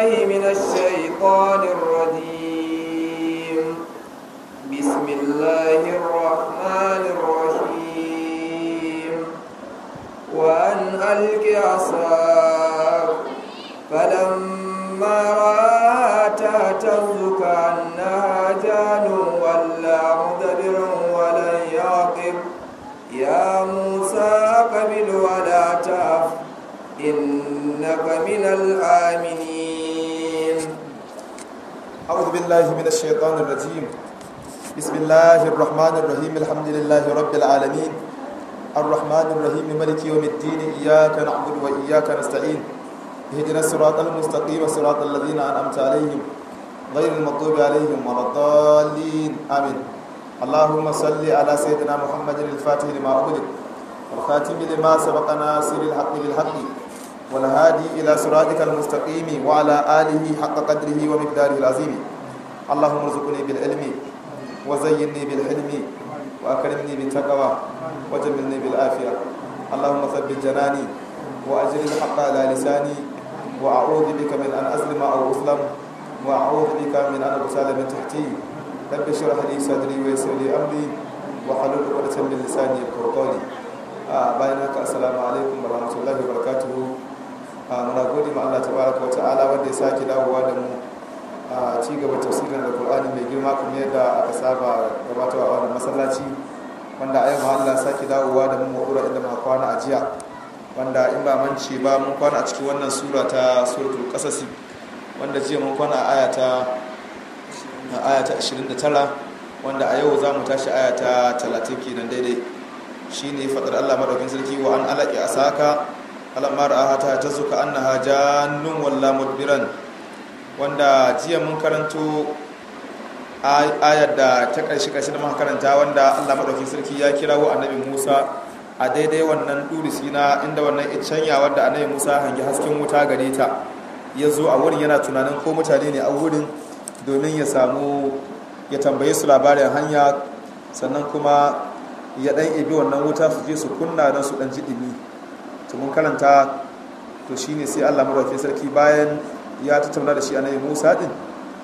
بالله من الشيطان الرجيم بسم الله الرحمن الرحيم وأن ألق عصاك فلما رآها تهتز كأنها جان ولا مدبرا ولن يعقب يا موسى أقبل ولا تخف إنك من الآمنين أعوذ بالله من الشيطان الرجيم بسم الله الرحمن الرحيم الحمد لله رب العالمين الرحمن الرحيم ملك يوم الدين إياك نعبد وإياك نستعين اهدنا الصراط المستقيم صراط الذين أنعمت عليهم غير المغضوب عليهم ولا الضالين آمين اللهم صل على سيدنا محمد الفاتح لما أغلق والخاتم لما سبق ناصر الحق بالحق والهادي إلى صراطك المستقيم وعلى آله حق قدره ومقداره العظيم اللهم ارزقني بالعلم وزينني بالحلم وأكرمني بالتقوى وجملني بالعافية اللهم ثبت جناني وأجر الحق على لساني وأعوذ بك من أن أظلم أو أظلم وأعوذ بك من أن أغتال من تحتي رب اشرح لي صدري ويسر لي أمري وحلل عقدة من لساني يفقهوا قولي bayan haka assalamu alaikum wa rahmatullahi wa barakatuhu muna gode ma Allah tabaraka wa ta'ala wanda ya sake dawowa da mu a ci gaba tafsirin alqur'ani mai girma kuma yadda aka saba gabatarwa a wannan masallaci wanda a yau Allah sake dawowa da mu mu inda muka kwana a jiya wanda in ba mance ba mun kwana a cikin wannan sura ta suratul qasas wanda jiya mun kwana a aya ta aya ta 29 wanda a yau za mu tashi aya ta 30 kenan daidai shine fadar Allah madaukin sarki wa an alaqi asaka alamma ra'ata tazuka annaha jannun walla mudbiran wanda jiya mun karanto ayar da ta karshe karshe da muka karanta wanda Allah madaukin sarki ya kirawo annabi Musa a daidai wannan durisi na inda wannan icanya wanda annabi Musa hangi hasken wuta gare ta ya zo a wurin yana tunanin ko mutane ne a wurin domin ya samu ya tambaye su labarin hanya sannan kuma ya dan ibi wannan wuta su je su kunna don su dan ji dimi to mun karanta to shine sai Allah madaukakin sarki bayan ya tattauna da shi annabi Musa din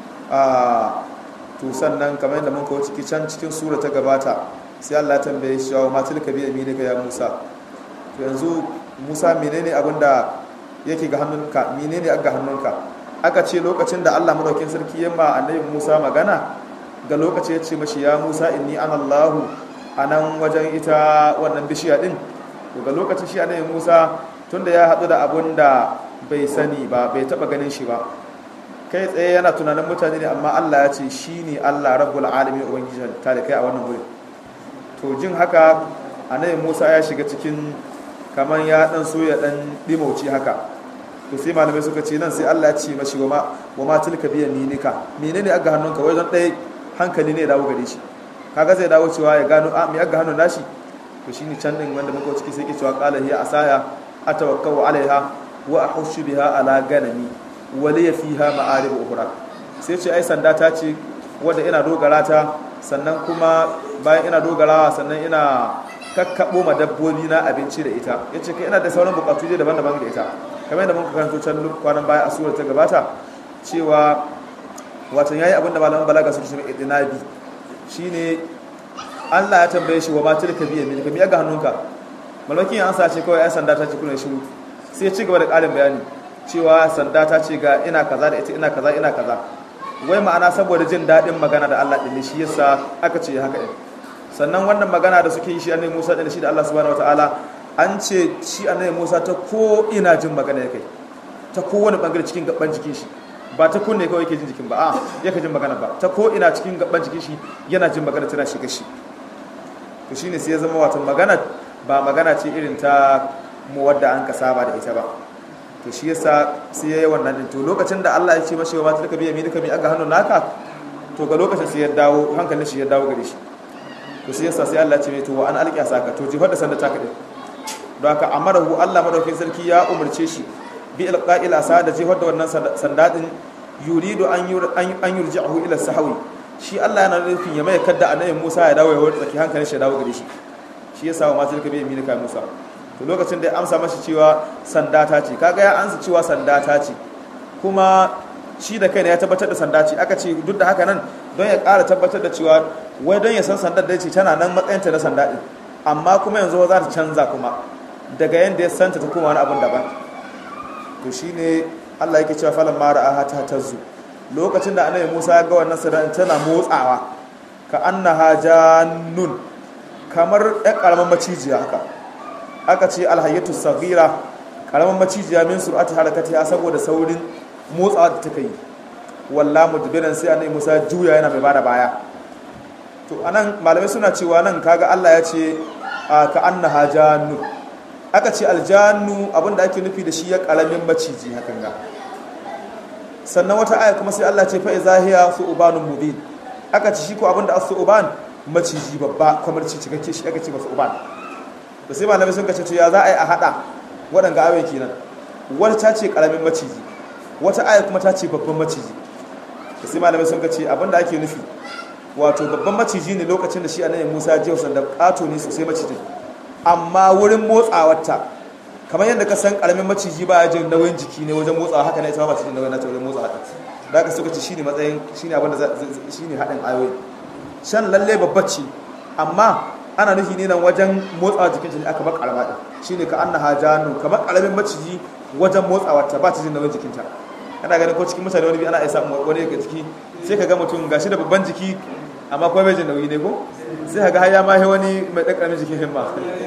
a to sannan kamar yadda mun kawo ciki can cikin sura ta gabata sai Allah ya tambaye shi wa matil ka bi yaminika ya Musa to yanzu Musa menene abin da yake ga hannunka menene ga hannunka aka ce lokacin da Allah madaukakin sarki ya ma annabi Musa magana ga lokaci ya ce mashi ya Musa inni ana Allahu a nan wajen ita wannan bishiya din daga lokacin shi annabi Musa tunda ya haɗu da abun da bai sani ba bai taɓa ganin shi ba kai tsaye yana tunanin mutane ne amma Allah ya ce shi ne Allah rabbul alamin ubangiji ta da kai a wannan wurin to jin haka annabi Musa ya shiga cikin kamar ya dan so ya dan dimauci haka to sai malamai suka ce nan sai Allah ya ce mashi wa ma wa ma tilka biya minika menene aga hannunka wai don ɗaya hankali ne ya dawo gare shi kaga zai dawo cewa ya gano a mai aga hannun nashi to shine can din wanda muka ciki sai ke cewa qala hiya asaya atawakkau alaiha wa ahushu biha ala ganami wa li fiha ma'arib ukhra sai ce ai sanda ta ce wanda ina dogara ta sannan kuma bayan ina dogarawa sannan ina kakkabo ma dabbobi na abinci da ita yace kai ina da sauran bukatu je daban-daban da ita kamar yadda muka karanto can kwanan baya a surar ta gabata cewa watan yayi abinda malaman balaga suke cewa idinabi shine Allah ya tambaye shi wa ma tilka biya milka mi ga hannunka malakin an sace kawai ai sanda ta ce kuna shiru sai ya ci gaba da ƙarin bayani cewa sanda ta ce ga ina kaza da ita ina kaza ina kaza wai ma'ana saboda jin daɗin magana da Allah din shi yasa aka ce haka din sannan wannan magana da suke yi shi annabi Musa da shi da Allah subhanahu wataala an ce shi annabi Musa ta ko ina jin magana yake ta kowane bangare cikin gaban jikin shi ba ta kunne kawai yake jin jikin ba a yake jin magana ba ta ko ina cikin gaban jikin shi yana jin magana tana shiga shi to shine sai ya zama wato magana ba magana ce irin ta mu wadda an ka saba da ita ba to shi yasa sai yayi wannan din to lokacin da Allah ya ce mashi wa mata duka biya mi duka mi aga hannun naka to ga lokacin sai ya dawo hankalin shi ya dawo gare shi to sai yasa sai Allah ya ce mai to wa an alqiya saka to jihar da sanda ta kade don haka amarahu Allah madaukakin sarki ya umarce shi bi ilqa'il asa da jihar da wannan sanda din yuridu an an yurji'ahu ila sahwi shi Allah yana nufin ya mai kadda annabi Musa ya dawo ya wurin tsaki hankalin shi ya dawo gare shi shi yasa wa masu kabe mi ka Musa to lokacin da ya amsa mashi cewa sanda ta ce kaga ya ansa cewa sanda ta ce kuma shi da kai ne ya tabbatar da sanda ce aka ce duk da haka nan don ya ƙara tabbatar da cewa wai don ya san sandar da ce tana nan matsayinta na sanda ɗin amma kuma yanzu za ta canza kuma daga yadda ya santa ta kuma wani abin daban to shi ne allah yake cewa falon mara aha ta tazzu lokacin da annabi musa ya ga wannan sanda tana motsawa ka annaha jannun kamar ɗan ƙaramin macijiya haka aka ce alhayyatu sagira ƙaramin macijiya min sur'ati harakatiha saboda saurin motsawa da take yi walla mudbiran sai annabi Musa juya yana mai bada baya to anan malamai suna cewa nan kaga Allah ya ce ka annaha jannu aka ce aljannu abinda ake nufi da shi ya karamin maciji hakan ga sannan wata aya kuma sai Allah ce fa izahiya su'banun mubin aka ce shi ko abinda as-su'ban maciji babba kamar ci cikakke shi aka ce masa uban da sai malamai sun kace to ya za a yi a hada waɗanga ayoyi kenan wata ta ce karamin maciji wata aya kuma ta ce babban maciji da sai malamai sun ce abinda ake nufi wato babban maciji ne lokacin da shi annabi Musa jiya sanda kato ne sosai macijin amma wurin motsawarta kamar yadda ka san karamin maciji ba ya jin nauyin jiki ne wajen motsawa haka ne ita ma macijin nauyin nata wajen motsawa da haka suka ce shine matsayin shine abinda shine haɗin ayoyi shan lalle babba ce amma ana nufi ne nan wajen motsawa jikin jini aka bar karama din shine ka annaha janu kamar karamin maciji wajen motsawarta ba ta jin nauyin jikinta ana ganin ko cikin mutane wani bi ana isa wani daga ciki sai ka ga mutum gashi da babban jiki amma kuma bai jin nauyi ne ko sai ka ga har ya ma wani mai ɗan ƙaramin jikin himma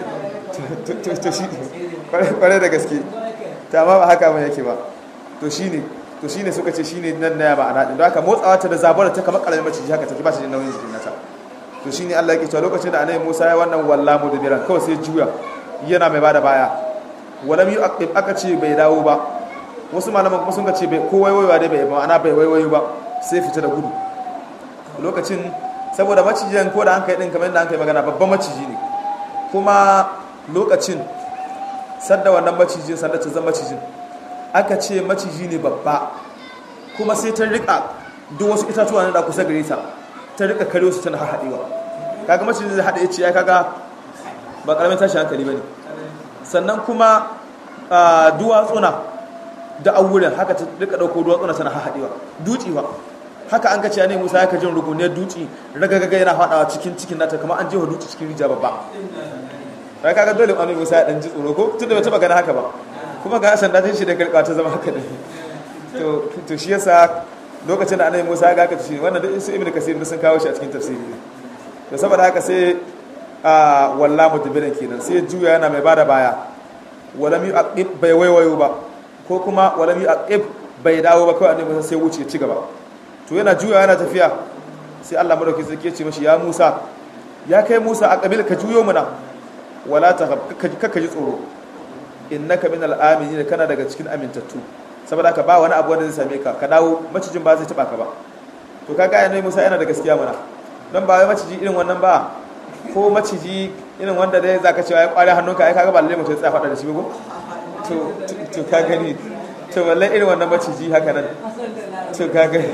to shi kwarai da gaske ta ma ba haka mai yake ba to shi ne to shi ne suka ce shi ne nan na ba a naɗin don haka motsawa ta da zabar ta kamar ƙaramin maciji haka take ba ta jin nauyin jikin nata to shi ne Allah yake cewa lokacin da annabi Musa ya wannan walla mu da biran kawai sai juya yana mai bada baya walam yu aka ce bai dawo ba wasu malaman kuma sun ce bai ko waiwaiwa dai bai ba ana bai waiwayo ba sai fita da gudu lokacin saboda macijin ko da an kai din kamar yadda an kai magana babban maciji ne kuma lokacin sadda wannan macijin sadda ta zama macijin aka ce maciji ne babba kuma sai ta rika duk wasu itatuwa na da kusa gare ta ta rika kare su tana haɗewa kaga macijin zai haɗe ce ya kaga ba karamin tashi hankali bane sannan kuma duwatsuna da awurin haka ta rika dauko duwatsuna tana haɗewa dutsiwa haka an kace ne Musa ya ka jin rukuniyar dutsi ragagaga yana fadawa cikin cikin nata kamar an jefa dutsi cikin rija babba sai kaga dole annabi Musa ya dan ji tsoro ko tunda bai taba gana haka ba kuma ga sanda ta shi da karka ta zama haka ne to to shi yasa lokacin da annabi Musa ya ga ka shi wannan da su ibnu kasir sun kawo shi a cikin tafsiri to saboda haka sai a walla mutbirin kenan sai juya yana mai bada baya walam yu'aqib bai waiwayo ba ko kuma walam yu'aqib bai dawo ba kawai annabi Musa sai wuce ci gaba to yana juya yana tafiya sai Allah madauki sarki ya ce mashi ya Musa ya kai Musa a kabil ka juyo muna wala ta kakka ji tsoro innaka minal aminin kana daga cikin amintattu saboda ka ba wani abu wanda zai same ka ka dawo macijin ba zai taba ka ba to kaga yana Musa yana da gaskiya muna dan ba wai maciji irin wannan ba ko maciji irin wanda dai zaka cewa ya kware hannunka ai kaga ba lalle mutum ya tsaya fada da shi ba to to ka gani to wallahi irin wannan maciji haka nan to ka gani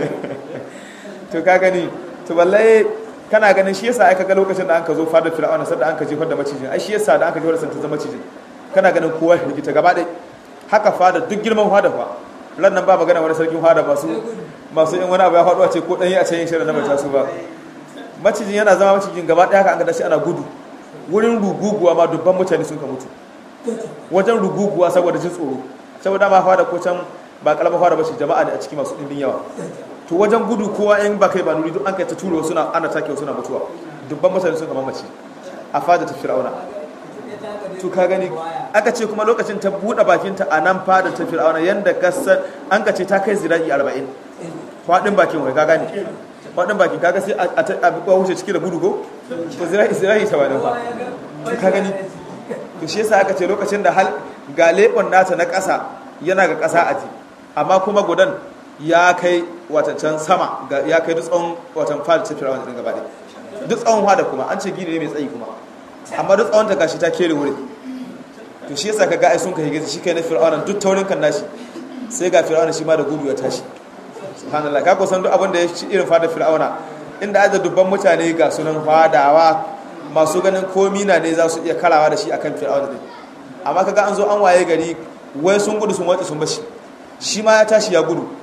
to ka gani to wallahi kana ganin shi yasa aka ga lokacin da anka zo fada fir'auna sai da anka jefar da macijin ai shi yasa da anka jefar da santa zama macijin kana ganin kowa ya rigita gaba ɗaya haka fada duk girman fada fa ran nan ba magana wani sarkin fada masu masu in wani abu ya faɗo a ce ko ɗanyi a can shirin na mai taso ba macijin yana zama macijin gaba ɗaya haka an ga shi ana gudu wurin ruguguwa ma dubban mutane sun ka mutu wajen ruguguwa saboda jin tsoro saboda ma fada ko can ba kalama fada ba shi jama'a ne a ciki masu ɗimbin yawa to wajen gudu kowa in ba kai ba nuri duk an kai ta turo suna ana take suna mutuwa dubban mutane sun kama mace a fada ta fir'auna to ka gani aka ce kuma lokacin ta buɗe bakinta a nan fada ta fir'auna yanda kasar an ka ce ta kai zira'i arba'in faɗin bakin wai ka gane faɗin bakin kaga sai a buƙwa wuce ciki da gudu ko to zira'i zira'i ta wadin fa to ka gani to shi yasa aka ce lokacin da hal ga leɓon nata na ƙasa yana ga ƙasa a ji amma kuma gudan ya kai watancan sama ya kai duk tsawon watan fada ta firawun ɗin gaba duk tsawon fada kuma an ce gini ne mai tsayi kuma amma duk tsawon ta gashi ta kere wuri to shi yasa kaga ai sun kai gaza shi kai na fir'auna duk taurin kan nashi sai ga fir'auna shi ma da gudu ya tashi subhanallah ka kusan duk abin da ya ci irin fada fir'auna inda aje dubban mutane ga sunan fadawa masu ganin komi na ne za su iya karawa da shi akan fir'auna din amma kaga an zo an waye gari wai sun gudu sun watsi sun bashi shi ma ya tashi ya gudu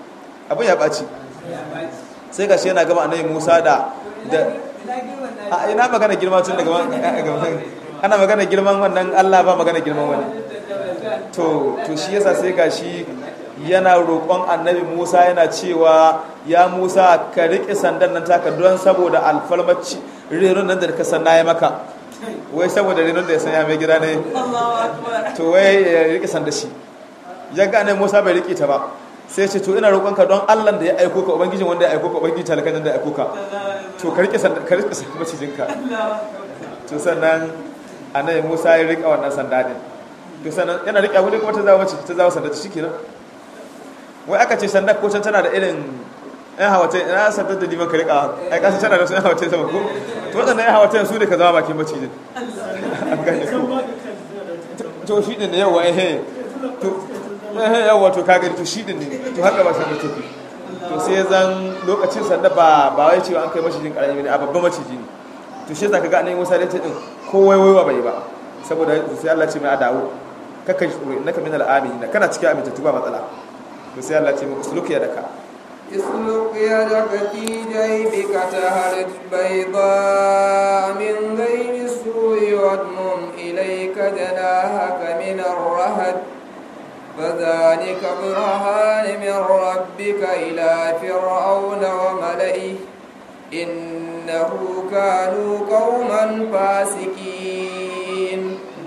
abin ya ɓaci sai ga shi yana gama annabi musa da da a ina magana girma tun daga ana magana girman wannan allah ba magana girman wani to to shi yasa sai ga shi yana roƙon annabi musa yana cewa ya musa ka riƙe sandan nan taka don saboda alfalmaci renon nan da ka sanna ya maka wai saboda renon da ya sanya mai gida ne to wai ya riƙe sanda shi ya ga annabi musa bai riƙe ta ba sai ce to ina roƙonka don allah da ya aiko ka ubangijin wanda ya aiko ka ubangijin talakan da ya aiko ka to ka riƙe sanda ka riƙe sanda macijinka to sannan annabi musa ya riƙe wannan sanda din to sannan yana riƙe abu ne kuma ta zama maciji ta zama sanda ta shi kenan wai aka ce sanda ko can tana da irin yan hawatai ina sanda da liman ka rika ai kasan tana da su yan hawatai sama ko to waɗannan yan hawatai su ne ka zama bakin macijin an gane ko to shi din ne yawa eh to eh yawa to ka gani to shi din ne to haka ba sanda take to sai zan lokacin sanda ba ba wai cewa an kai macijin karami ne a babban maciji ne to shi zaka ga annabi Musa da ta din ko wai wai bai ba saboda sai Allah ce mai a dawo kakka tsoro innaka minal aminin kana cikin amintattu ba matsala to sai Allah ce mu usluk ya daka اسلك يدك في جيبك تهرج بيضاء من غير سوء واضمم إليك جناحك من الرهد فذلك برهان من ربك إلى فرعون وملئه إنه كانوا قوما فاسقين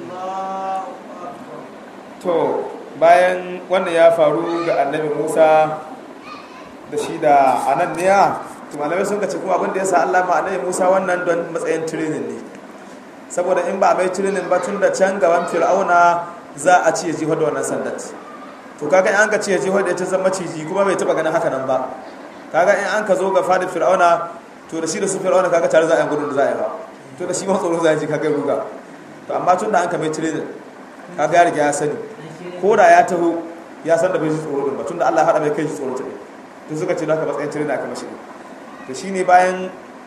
to bayan wannan ya faru ga annabi musa da shi da ananniya to malamai sun kace kuma abinda ya sa allah ma annabi musa wannan don matsayin training ne saboda in ba a mai training ba tun da can gaban fir'auna za a ci ya jihar da wannan sandat to kaga in an ka ci ya jihar da ita zama ciji kuma bai taba ganin haka nan ba kaga in an ka zo ga fadin fir'auna to da shi da su fir'auna kaga tare za a yi gudun da za a yi ba to da shi ma tsoro za a ji kaga ruga to amma tun da an ka mai training kaga ya riga ya sani ko da ya taho ya san da bai ji tsoro din ba tunda Allah ya hada mai kai shi tsoro ta ne to suka ce haka matsayin tare da aka mashi to shine bayan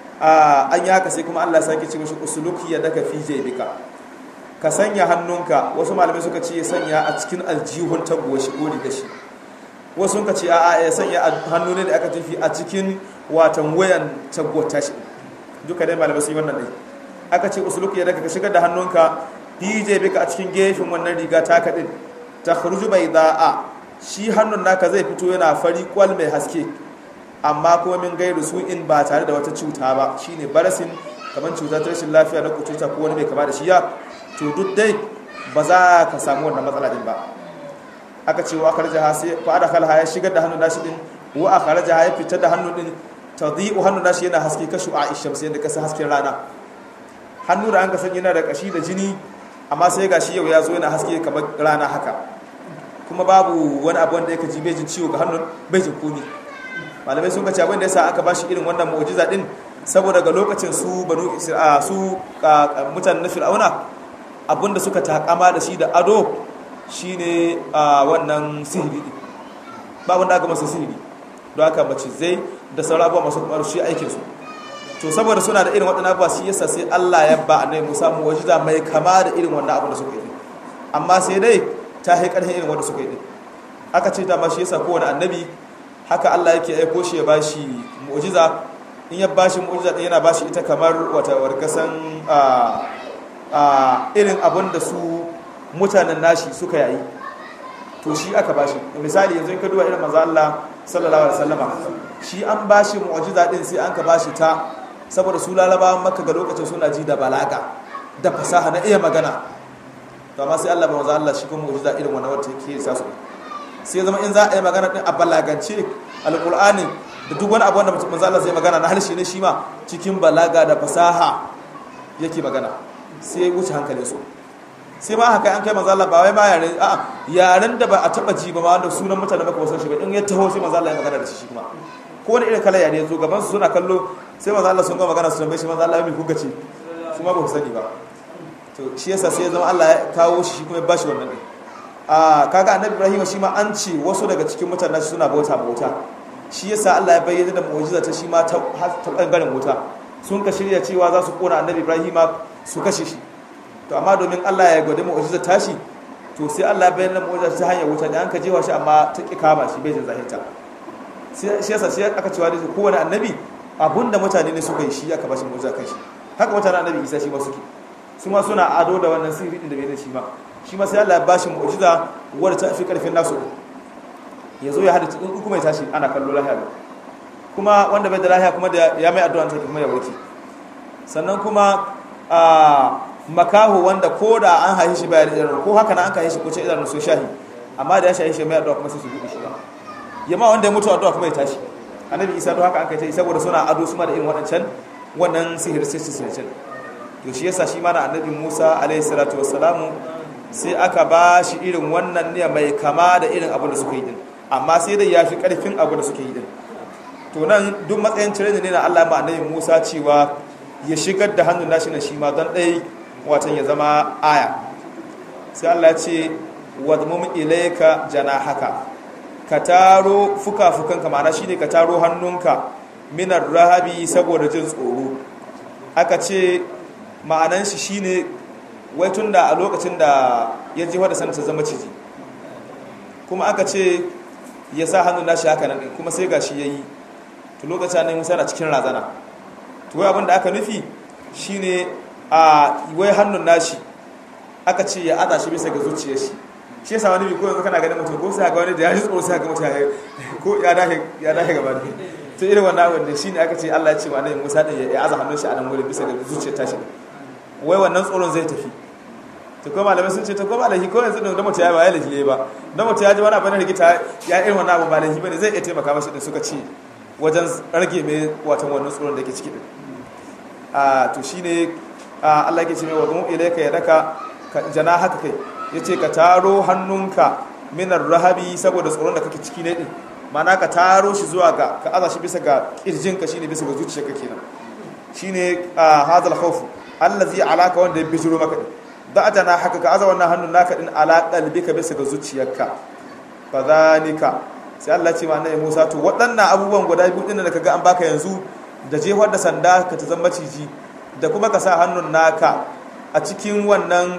an yi haka sai kuma Allah ya sake ce mashi usuluki ya daka fi jaybika ka sanya hannunka wasu malamai suka ce ya sanya a cikin aljihun taguwa shi ko da shi wasu suka ce a'a ya sanya hannu ne da aka tafi a cikin watan wayan taguwa tashi duka dai malamai su yi wannan dai aka ce usuluki ya daka ka shigar da hannunka dj bika a cikin gefen wannan riga taka din ta kharuju bai da'a shi hannun naka zai fito yana fari kwal mai haske amma kuma min gairu su in ba tare da wata cuta ba shine barasin kamar cuta ta rashin lafiya na kututa ko wani mai kama da shi ya to duk dai ba za ka samu wannan matsala din ba aka ce wa akarja sai fa ada kalha ya shigar da hannun nashi din wa akarja ya fitar da hannun din tadhi'u hannun nashi yana haske kashu a ishamsi yadda kasa hasken rana hannu da an ka san yana da kashi da jini amma sai ga shi yau ya zo yana haske kamar rana haka kuma babu wani abu wanda yake ji bai jin ciwo ga hannun bai jin komi malamai sun kace abin da yasa aka bashi irin wannan mu'jiza din saboda ga lokacin su banu isra'a su mutanen na fir'auna abinda suka takama da shi da ado shine wannan sihiri din ba wanda aka masa sihiri don haka mace zai da sauran abubuwa masu kuma shi aikin su to saboda suna da irin waɗannan abubuwa shi yasa sai Allah ya ba annabi Musa mu'jiza mai kama da irin wannan abin da suka yi amma sai dai ta yi ƙarfin irin wanda suka yi aka ce ta ma shi yasa kowane annabi haka Allah yake aiko shi ya bashi mu'jiza in ya bashi mu'jiza din yana bashi ita kamar wata warkasan a irin abin da su mutanen nashi suka yayi to shi aka bashi misali yanzu in ka duba irin manzo Allah sallallahu alaihi wasallama shi an bashi mu'jiza din sai an ka bashi ta saboda su lalabawan makka ga lokacin suna ji da balaga da fasaha na iya magana to amma sai Allah ba manzo Allah shi kuma mu'jiza irin wannan wanda yake sa su sai zama in za a yi magana din a balagance alqur'ani da duk wani abu wanda manzo Allah zai magana na harshe ne shi ma cikin balaga da fasaha yake magana sai wuce hankalin su sai ma haka an kai manzo Allah ba wai ma yare a yaren da ba a taba ji ba ma wanda sunan mutane maka ba san shi ba in ya taho sai manzo Allah ya magana da shi kuma ko wani irin kala yare zo gaban su suna kallo sai manzo Allah sun ga magana su tambaye shi manzo Allah ya mi kuka ce su ma ba ku sani ba to shi yasa sai ya zama Allah ya kawo shi kuma ya bashi wannan din a kaga annabi Ibrahim shi ma an ce wasu daga cikin mutanen shi suna bauta bauta shi yasa Allah ya bayyana da mu'jiza ta shi ma ta ta bangaren wuta sun ka shirya cewa za su kona annabi Ibrahim su kashe shi to amma domin Allah ya gwada mu'jiza tashi to sai Allah ya bayyana mu'jiza ta hanyar wuta da an ka jewa shi amma ta ki kama shi bai jin zahirta sai shi yasa shi aka cewa da kowane annabi abinda mutane ne suka yi shi aka bashi mu'jiza kan shi haka mutanen annabi Isa shi ma suke su ma suna ado da wannan sirri din da bai da shi ma shi ma sai Allah ya bashi mu'jiza wadda ta fi karfin nasu ya zo ya hada cikin kuma ya tashi ana kallo lahiya kuma wanda bai da lahiya kuma da ya mai addu'a ta kuma ya warke sannan kuma a makaho wanda ko da an haife shi bayan idanu ko haka na an haife shi ko ce idanu so shahi amma da ya shahi shi mai addu'a kuma sai su buɗe shi ba yamma wanda ya mutu addu'a kuma ya tashi annabi isa to haka an kai ta saboda suna ado su ma da irin waɗancan wannan sihir sai su sirrin to shi yasa shi ma na annabi musa alaihi salatu wassalamu sai aka ba shi irin wannan ne mai kama da irin abu da suka yi din amma sai dai ya fi ƙarfin abu da suka yi din to nan duk matsayin cire ne na Allah ma annabi Musa cewa ya shigar da hannun nashi na shi ma don ɗai watan ya zama aya sai Allah ya ce wadmum ilayka janahaka ka taro fuka-fukanka ma'ana shine ka taro hannunka minar rahabi saboda jin tsoro aka ce ma'anan shi shine wai tun da a lokacin da ya ji wadda sanata zama ciji kuma aka ce ya sa hannun nashi haka nan kuma sai gashi ya yi to lokacin ne musa na cikin razana to wai abinda aka nufi shine a wai hannun nashi aka ce ya aza shi bisa ga zuciyar shi shi yasa wani bi ko yanzu kana ganin mutum ko sai ga wani da ya ji tsoro sai ga mutum ko ya dahe ya dahe gaba ne to irin wannan wanda shine aka ce Allah ya ce wa annabi Musa din ya aza hannun shi a nan gurin bisa ga zuciyar tashi wai wannan tsoron zai tafi to ko malamai sun ce to ko malahi ko yanzu da mutum ya ba ya lahi ba da mutum ya ji wani abu na rigita ya irin wannan abu ba lahi bane zai iya taimaka masa din suka ce wajen rage mai watan wannan tsoron da ke ciki din a to shine Allah yake ce mai wa mu ilayka ya daka jana haka kai yace ka taro hannunka minar rahabi saboda tsoron da kake ciki ne din mana ka taro shi zuwa ga ka aza shi bisa ga kirjinka shine bisa ga zuciyarka kenan shine hadal khawf allazi alaka wanda ya bijiro maka din da ajana haka ka aza wannan hannun naka din ala qalbika bisa ga zuciyarka fadhalika sai Allah ce ma annabi Musa to waɗannan abubuwan guda biyu din da kaga an baka yanzu da jefar da sanda ka ta zama ciji da kuma ka sa hannun naka a cikin wannan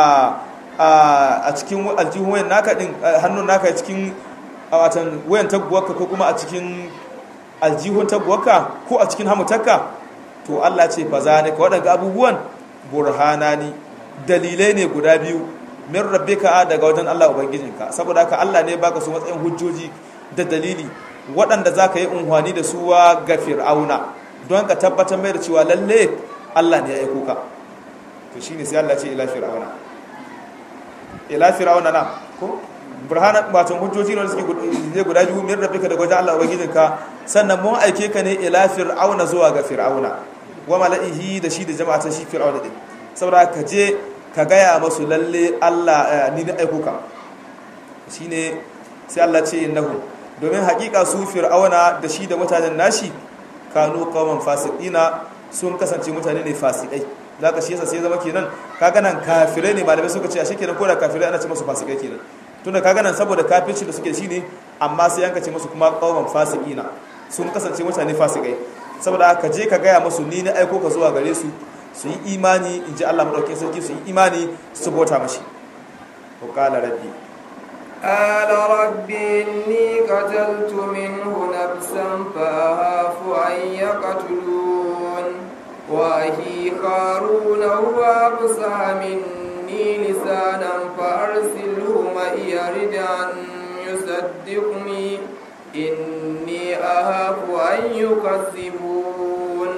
a cikin aljihun wayan naka din hannun naka cikin watan wayan taguwarka ko kuma a cikin aljihun taguwarka ko a cikin hamutarka to Allah ce fa zalika waɗanda abubuwan burhanani dalilai ne guda biyu min rabbika daga wajen Allah ubangijinka saboda haka Allah ne baka su matsayin hujjoji da dalili waɗanda zaka yi unhwani da suwa ga fir'auna don ka tabbatar mai da cewa lalle Allah ne ya aiko ka to shine sai Allah ce ila fir'auna ila fir'auna na ko burhanan wato hujjoji ne suke guda biyu min rabbika daga wajen Allah ubangijinka sannan mun aike ka ne ila fir'auna zuwa ga fir'auna wa mala'ihi da shi da jama'atan shi fir'auna din saboda ka je ka gaya masu lalle Allah ni na aiko ka shine sai Allah ce innahu domin hakika su fir'auna da shi da mutanen nashi kanu qauman fasiqina sun kasance mutane ne fasikai zaka shi yasa sai zama kenan kaga nan kafirai ne malamai suka ce a shikenan ko da kafirai ana ce musu fasikai kenan tunda kaga nan saboda kafirci da suke shi ne amma sai yanka ce musu kuma qauman fasiqina sun kasance mutane fasikai saboda haka je ka gaya musu ni na aiko ka zuwa gare su su yi imani in ji Allah maɗaukin sarki su yi imani su bauta mashi ko kala rabbi قال رب إني قتلت منه نفسا فأخاف أن يقتلون وأخي هارون هو أبصر مني لسانا فأرسله معي يرد أن يصدقني إني أخاف أن يكذبون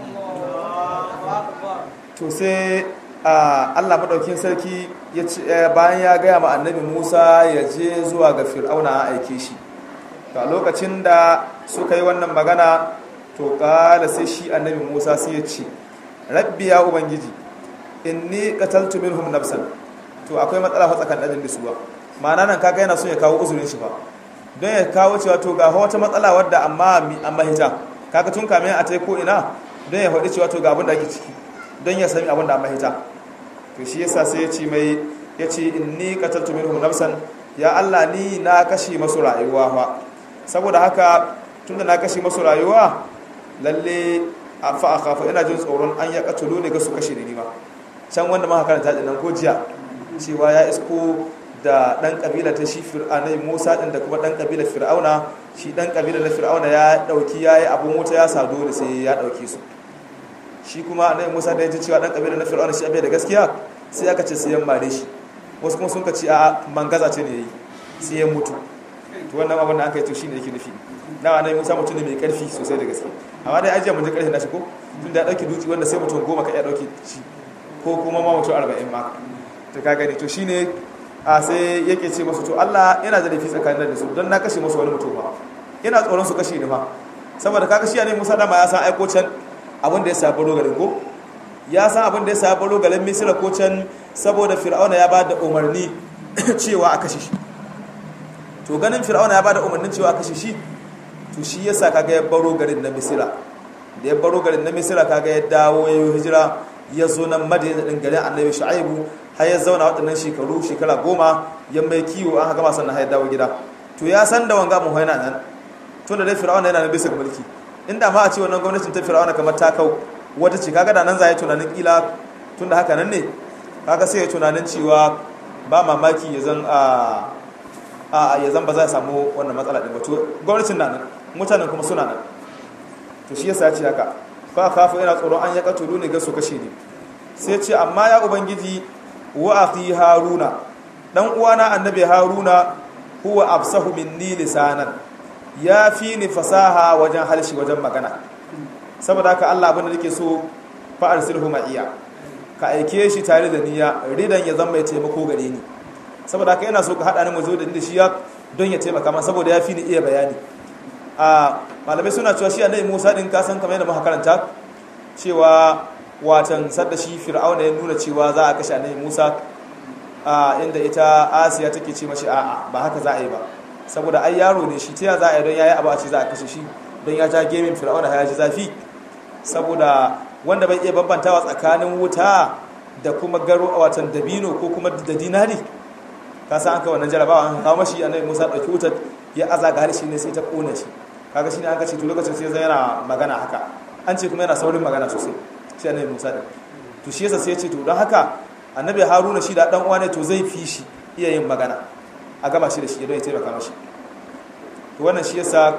to sai Allah madaukin sarki bayan ya gaya ma annabi Musa ya je zuwa ga Fir'auna a aike shi to lokacin da suka yi wannan magana to kala sai shi annabi Musa sai ya ce rabbi ya ubangiji inni qataltu minhum nafsan to akwai matsala fa tsakanin da su ba ma'ana nan kaga yana so ya kawo uzurin shi ba don ya kawo cewa to ga wata matsala wadda amma amma hita kaga tun kamin a tai ko ina don ya faɗi cewa to ga abin da ake ciki don ya sami abin da amma hita to shi yasa sai ya ce mai ya ce inni qataltu minhum nafsan ya Allah ni na kashe masu rayuwa fa saboda haka tunda na kashe masu rayuwa lalle fa akhafu ina jin tsoron an ya katulu ne ga su kashe ni ma can wanda muka karanta din nan ko jiya cewa ya isko da dan kabila ta shi fir'aunai Musa din da kuma dan kabila fir'auna shi dan kabila na fir'auna ya dauki yayi abun wuta ya sa dole sai ya dauke su shi kuma annabi Musa da ya ji cewa dan kabila na fir'auna shi abai da gaskiya sai aka ce sai ya mare shi wasu kuma sun ka ce a mangaza ce ne yayi sai ya mutu to wannan abin da aka yi to shine yake nufi na annabi Musa mutum ne mai karfi sosai da gaske amma dai ajiya mun ji karfin nashi ko tun da dauki duki wanda sai mutum goma ka iya dauki shi ko kuma ma mutum 40 ma to ka gani to shine a sai yake ce masu to Allah yana da laifi tsakanin da su don na kashe musu wani mutum ba ina tsoron su kashe ni ma saboda ka kashe ne Musa dama ya san aiko can abin da ya sa baro garin ko ya san abin da ya sa baro garin Misira ko can saboda Fir'auna ya ba da umarni cewa a kashe shi to ganin Fir'auna ya ba da umarnin cewa a kashe shi to shi yasa kaga ya baro garin na Misira da ya baro garin na Misira kaga ya dawo ya yi hijira ya zo nan Madina din garin Annabi Shu'aibu har ya zauna waɗannan shekaru shekara goma ya mai kiwo an gama sannan har ya dawo gida to ya san da wanga mun haina nan to da dai fir'auna yana nan bisa mulki inda ma a ce wannan gwamnatin ta fir'auna kamar ta kau wata ce kaga da nan za ya tunanin kila tunda haka nan ne kaga sai ya tunanin cewa ba mamaki ya zan a a ya zan ba za a samu wannan matsala din ba to gwamnatin na nan mutanen kuma suna nan to shi yasa ya ce haka fa kafa ina tsoron an ya katulu ne ga su kashe ni sai ce amma ya ubangiji wa akhi haruna dan uwana annabi haruna huwa afsahu minni lisanan ya fi ni fasaha wajen halshi wajen magana saboda haka Allah abin da nake so fa arsilhu ma'iya ka aike shi tare da niyya ridan ya zama mai taimako gare ni saboda haka yana so ka hada ni mu zo da inda shi ya don ya taimaka mana saboda ya fi ni iya bayani a malamai suna cewa shi annabi Musa din ka san kamar yadda muka karanta cewa watan sadda shi fir'auna ya nuna cewa za a kashe annabi Musa a inda ita Asiya take ce mashi a'a ba haka za a yi ba saboda ai yaro ne shi ta za a yi don yayi abu a ce za a kashe shi don ya ja gemin fir'auna ya ji zafi saboda wanda bai iya bambantawa tsakanin wuta da kuma garo a watan dabino ko kuma da dinari ka san an ka wannan jarabawa an kawo mashi annabi Musa dauki wutar ya aza ga harshe ne sai ta kona shi kaga shine aka ce to lokacin sai zai yana magana haka an ce kuma yana saurin magana sosai shi annabi Musa din to shi yasa sai ya ce to don haka annabi Haruna shi da dan uwa ne to zai fi shi iya yin magana a gama shi da shi don ya taimaka mashi to wannan shi yasa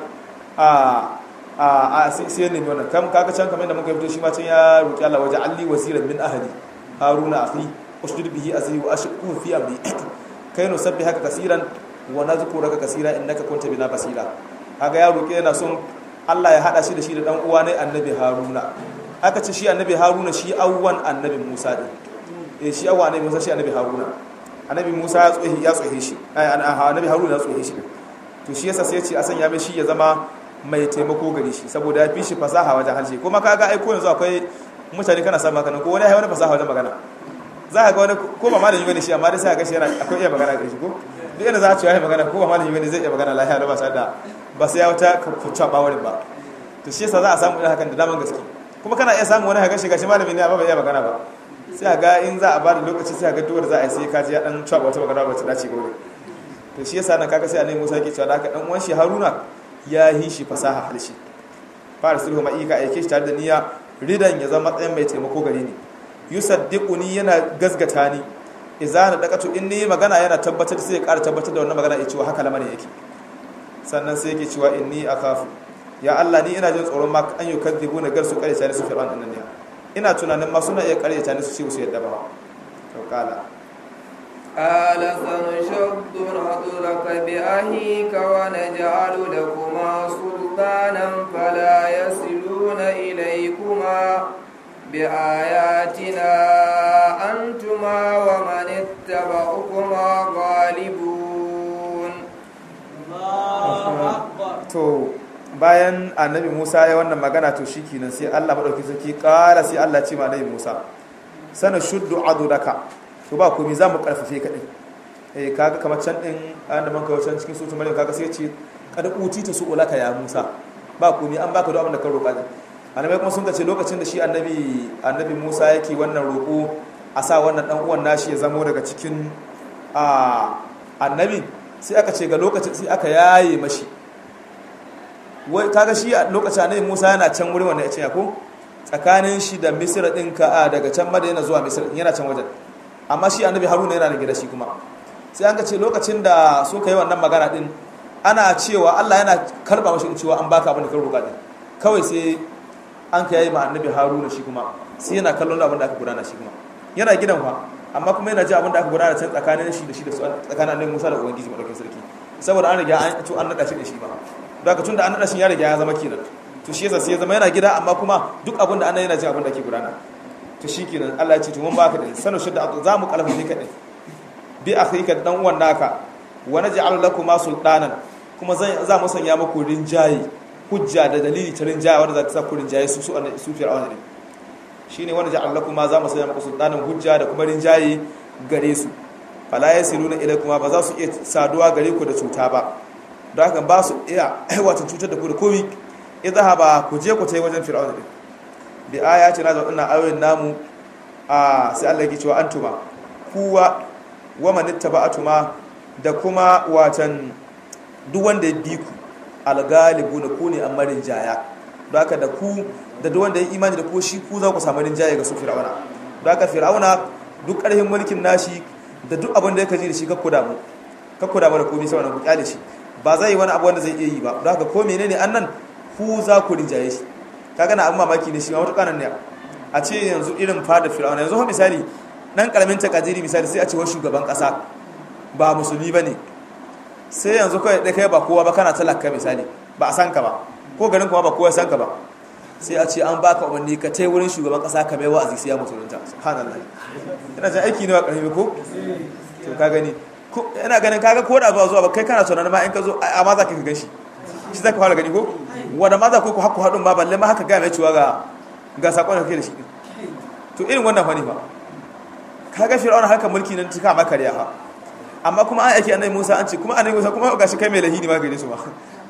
a a a sai ne wannan kam kaga can kamar da muka fito shi ma can ya roki Allah waje alli wasiran min ahli haruna akhi ushdud bihi azri wa ashqu fi amri kai no sabbi haka kasiran wa nazkuraka kasira innaka kunta bina basira kaga ya roki yana son Allah ya hada shi da shi da dan uwa ne annabi haruna aka ce shi annabi haruna shi awwan annabi musa din eh shi awwan annabi musa shi annabi haruna annabi musa ya tsohi ya tsohe shi annabi haruna ya tsohe shi to shi yasa sai ya ce a sanya mai shi ya zama mai taimako gare shi saboda ya fi shi fasaha wajen harshe kuma kaga ai ko yanzu akwai mutane kana samun haka ko wani ya wani fasaha wajen magana za ka ga wani ko ba malami bane shi amma dai sai ka ga shi yana akwai iya magana gare shi ko duk inda za a ce ya magana ko ba malami bane zai iya magana lafiya da ba sa da ba sai ya wata kucca ba wani ba to shi yasa za a samu irin hakan da daman gaske kuma kana iya samun wani haka shi gashi malami ne amma bai iya magana ba sai ga in za a ba da lokaci sai ga duwar za a yi sai ka ji ya dan cewa wata magana ba ta dace gore to shi yasa nan kaga sai annabi Musa ke cewa da haka dan uwan shi Haruna ya yi shi fasaha harshe fara sulhu mai ka aike shi tare da niyya ridan ya zama matsayin mai taimako gare ni yusaddiquni yana gazgata ni idza na daqatu inni magana yana tabbatar sai ya ƙara tabbatar da wannan magana ya cewa haka lamarin yake sannan sai yake cewa inni akhafu ya Allah ni ina jin tsoron ma an yukadhibu na garsu kare tare su fir'aun annan ne ina tunanin ma suna iya kare tare su ce su yadda ba to kala قال سنشد نظرك بأهيك ونجعل لكما سلطانا فلا يصلون إليكما بآياتنا أنتما ومن اتبعكما غالبون to bayan annabi Musa ya wannan magana to shikenan sai Allah madauki sarki kara sai Allah ce ma annabi Musa sana shuddu adudaka to ba komai za mu karfafe ka din eh kaga kamar can din an da man kawo can cikin suratul maryam kaga sai ya ce kad utita su ulaka ya Musa ba komai an baka duk abin da ka roƙa din annabi kuma sun ce lokacin da shi annabi annabi Musa yake wannan roƙo a sa wannan dan uwan nashi ya zamo daga cikin a annabi sai aka ce ga lokacin sai aka yaye mashi wai kaga shi a lokacin annabi Musa yana can wurin wanda ya ce ko tsakanin shi da Misra din ka daga can Madina zuwa Misra yana can wajen amma shi annabi haruna yana da gida shi kuma sai an ga ce lokacin da suka yi wannan magana din ana cewa Allah yana karba mashi cewa an baka abin da ka roƙa din kawai sai an ka yayi ma annabi Haruna shi kuma sai yana kallon abin da aka gudana shi kuma yana gidan fa amma kuma yana ji abin da aka gudana can tsakanin shi da shi da su tsakanin annabi Musa da ubangiji madaukakin sarki saboda an riga an ci an nada shi da shi ba da ka tunda an nada shi ya riga ya zama kenan to shi yasa sai ya zama yana gida amma kuma duk abin da annabi yana ji abin da ke gudana to shi kenan Allah ya ce to mun baka da sanu shidda za mu kalfafe ka din bi akhika dan uwan naka wa naj'al lakuma sultanan kuma za mu sanya muku rinjaye hujja da dalili ta rinjaye wanda za ta sa ku rinjaye su su su fir'auna ne shine wanda ja'al lakuma za mu sanya muku sultanan hujja da kuma rinjaye gare su fala yasiluna ilaykuma ba za su iya saduwa gare ku da cuta ba don haka ba su iya aiwata cutar da ku da komi idhaba ku je ku tai wajen fir'auna din bi ayati na da wannan ayoyin namu a sai Allah ya cewa antuma kuwa wa man ittaba'atuma da kuma watan duk wanda ya bi ku algalibu na ku ne amma rinjaya don haka da ku da duk wanda ya imani da ku shi ku za ku samu rinjaye ga su fir'auna don haka fir'auna duk ƙarfin mulkin nashi da duk abin da ya kaji da shi kakku damu kakku damu da komai sauran ku kyale shi ba zai yi wani abu wanda zai iya yi ba don haka ko menene annan ku za ku rinjaye shi kaga na abin mamaki ne shi ma wata kanan ne a ce yanzu irin fada fir'auna yanzu misali dan karamin takadiri misali sai a ce wa shugaban kasa ba musulmi ba ne sai yanzu kai da kai ba kowa ba kana talaka misali ba a san ka ba ko garin kuma ba kowa san ka ba sai a ce an baka umarni ka tai wurin shugaban kasa ka mai wa'azi sai ya musulunta subhanallah ina jin aiki ne ba karfi ko to ka gani ina ganin kaga ko da ba zuwa ba kai kana tunanin ma in ka zo amma za ka gan shi shi za ka fara gani ko wanda ma za ku ku hakku haɗin ba balle ma haka gaya mai cewa ga ga sakon da kake da shi to irin wannan fani ba kaga fir'auna haka mulki nan tuka maka riya fa amma kuma an aiki annabi Musa an ce kuma annabi Musa kuma gashi kai mai lahini ma gare su ma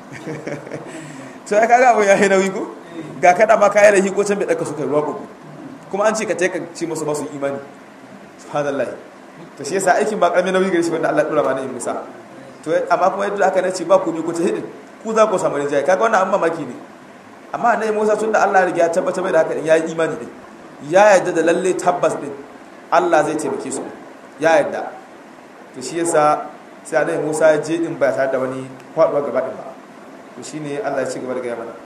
to ya kaga abun ya yi nauyi ko ga kada ma kai lahi ko can bai daka su kai ruwa ko kuma an ce ka taika ci musu ba su imani subhanallah to shi yasa aikin ba karamin nauyi gare shi wanda Allah ya dora ma na Musa to amma kuma yadda aka nace ba ku ne ku ta hidin ku za ku samu rinjaye kaga wannan an mamaki ne amma annabi Musa tunda Allah ya riga ya tabbata mai da haka ya yi imani din ya yarda da lalle tabbas din Allah zai taimake su ya yarda to shi yasa sai annabi Musa ya je din ba tare da wani faduwa gaba din ba to shine Allah ya ci gaba da gaya mana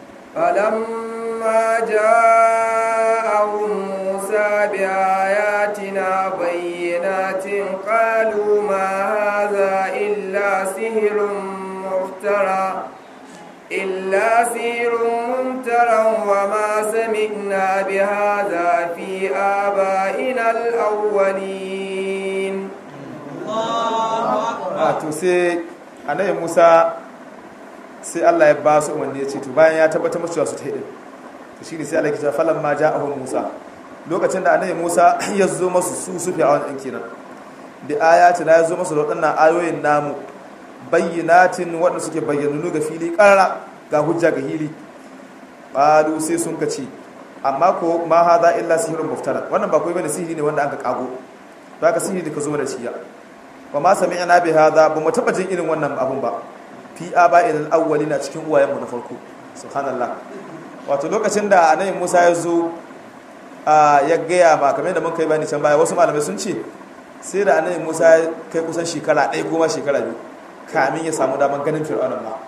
فلما جاءهم موسى بآياتنا بينات قالوا ما هذا إلا سحر مفترى إلا سحر ممترى وما سمعنا بهذا في آبائنا الأولين a to sai annabi Musa sai Allah ya ba su umarni ya ce to bayan ya tabbatar musu cewa su ta hidin to shine sai Allah ya ce falan ma ja'ahu Musa lokacin da annabi Musa ya zo masu su su fi awan kenan da ayati na ya zo masu da waɗannan ayoyin namu bayyinatin waɗanda suke bayyanunu ga fili ƙarara ga hujja ga hili ƙalu sai sun ka ce amma ko ma haza illa sihirin muftara wannan ba kawai bane sihiri ne wanda aka kago to aka sihiri da ka zo da shi ya wa ma sami'na bi hadha ba mu taba jin irin wannan abun ba fi aba'il al-awwalina cikin uwayenmu na farko subhanallah wato lokacin da annabi Musa ya zo ya gaya ma kamar da mun kai bani can baya wasu malamai sun ce sai da annabi Musa ya kai kusan shekara ɗaya ko ma shekara biyu kamin ya samu daman ganin fir'aunan ma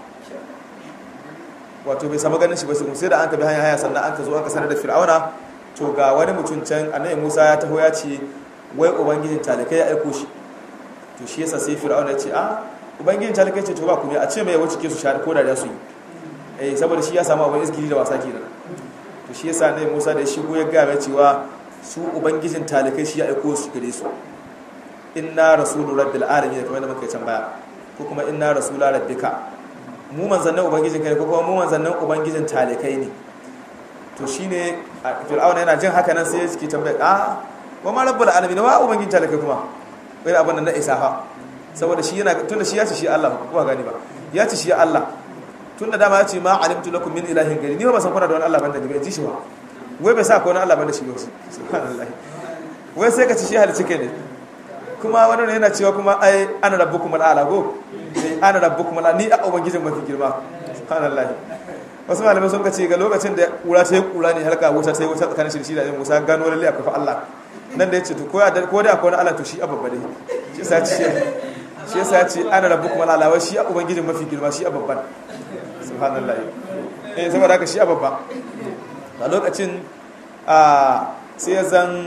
wato bai samu ganin shi ba sai da an ka bi hanya hanya sannan an ka zo aka sanar da fir'auna to ga wani mutum can annabi Musa ya taho ya ce wai ubangijin talakai ya aiko shi to shi yasa sai fir'auna ya ce a ubangijin talakai ce to ba ku ne a ce mai wuce ke su shahada ko da su yi eh saboda shi ya samu abin iskili da wasa kenan to shi yasa annabi Musa da ya shigo ya ga mai cewa su ubangijin talakai shi ya aiko su gare su inna rasulu rabbil alamin kamar da muka yi can baya ko kuma inna rasula rabbika mu manzannin ubangijin kai ko kuma mu manzannin ubangijin talikai ne to shine fir'auna yana jin haka nan sai ya ciki tambaya a wa ma rabbul alamin wa ubangijin talikai kuma wai abin nan na isa fa saboda shi yana tunda shi ya ce shi Allah ba gani ba ya ce shi ya Allah tunda dama ya ce ma alimtu lakum min ilahin gari ni ba san kuna da wani Allah banda ni ba ji shi ba wai bai sa ko wani Allah banda shi ba subhanallah wai sai ka ci shi halicci kai ne kuma wani yana cewa kuma ai ana rabbukum al'ala go sai ana rabbukum al'ala ni a ubangijin mafi girma subhanallah wasu malamai sun kace ga lokacin da kura ta yi kura ne halka wuta ta yi wuta tsakanin shi da Musa gano lalle akwai fa Allah nan da yace to ko da ko da akwai wani Allah to shi abba dai shi yasa ce shi yasa ce ana rabbukum al'ala wai shi a ubangijin mafi girma shi a babban subhanallah eh saboda haka shi a babba a lokacin a sai zan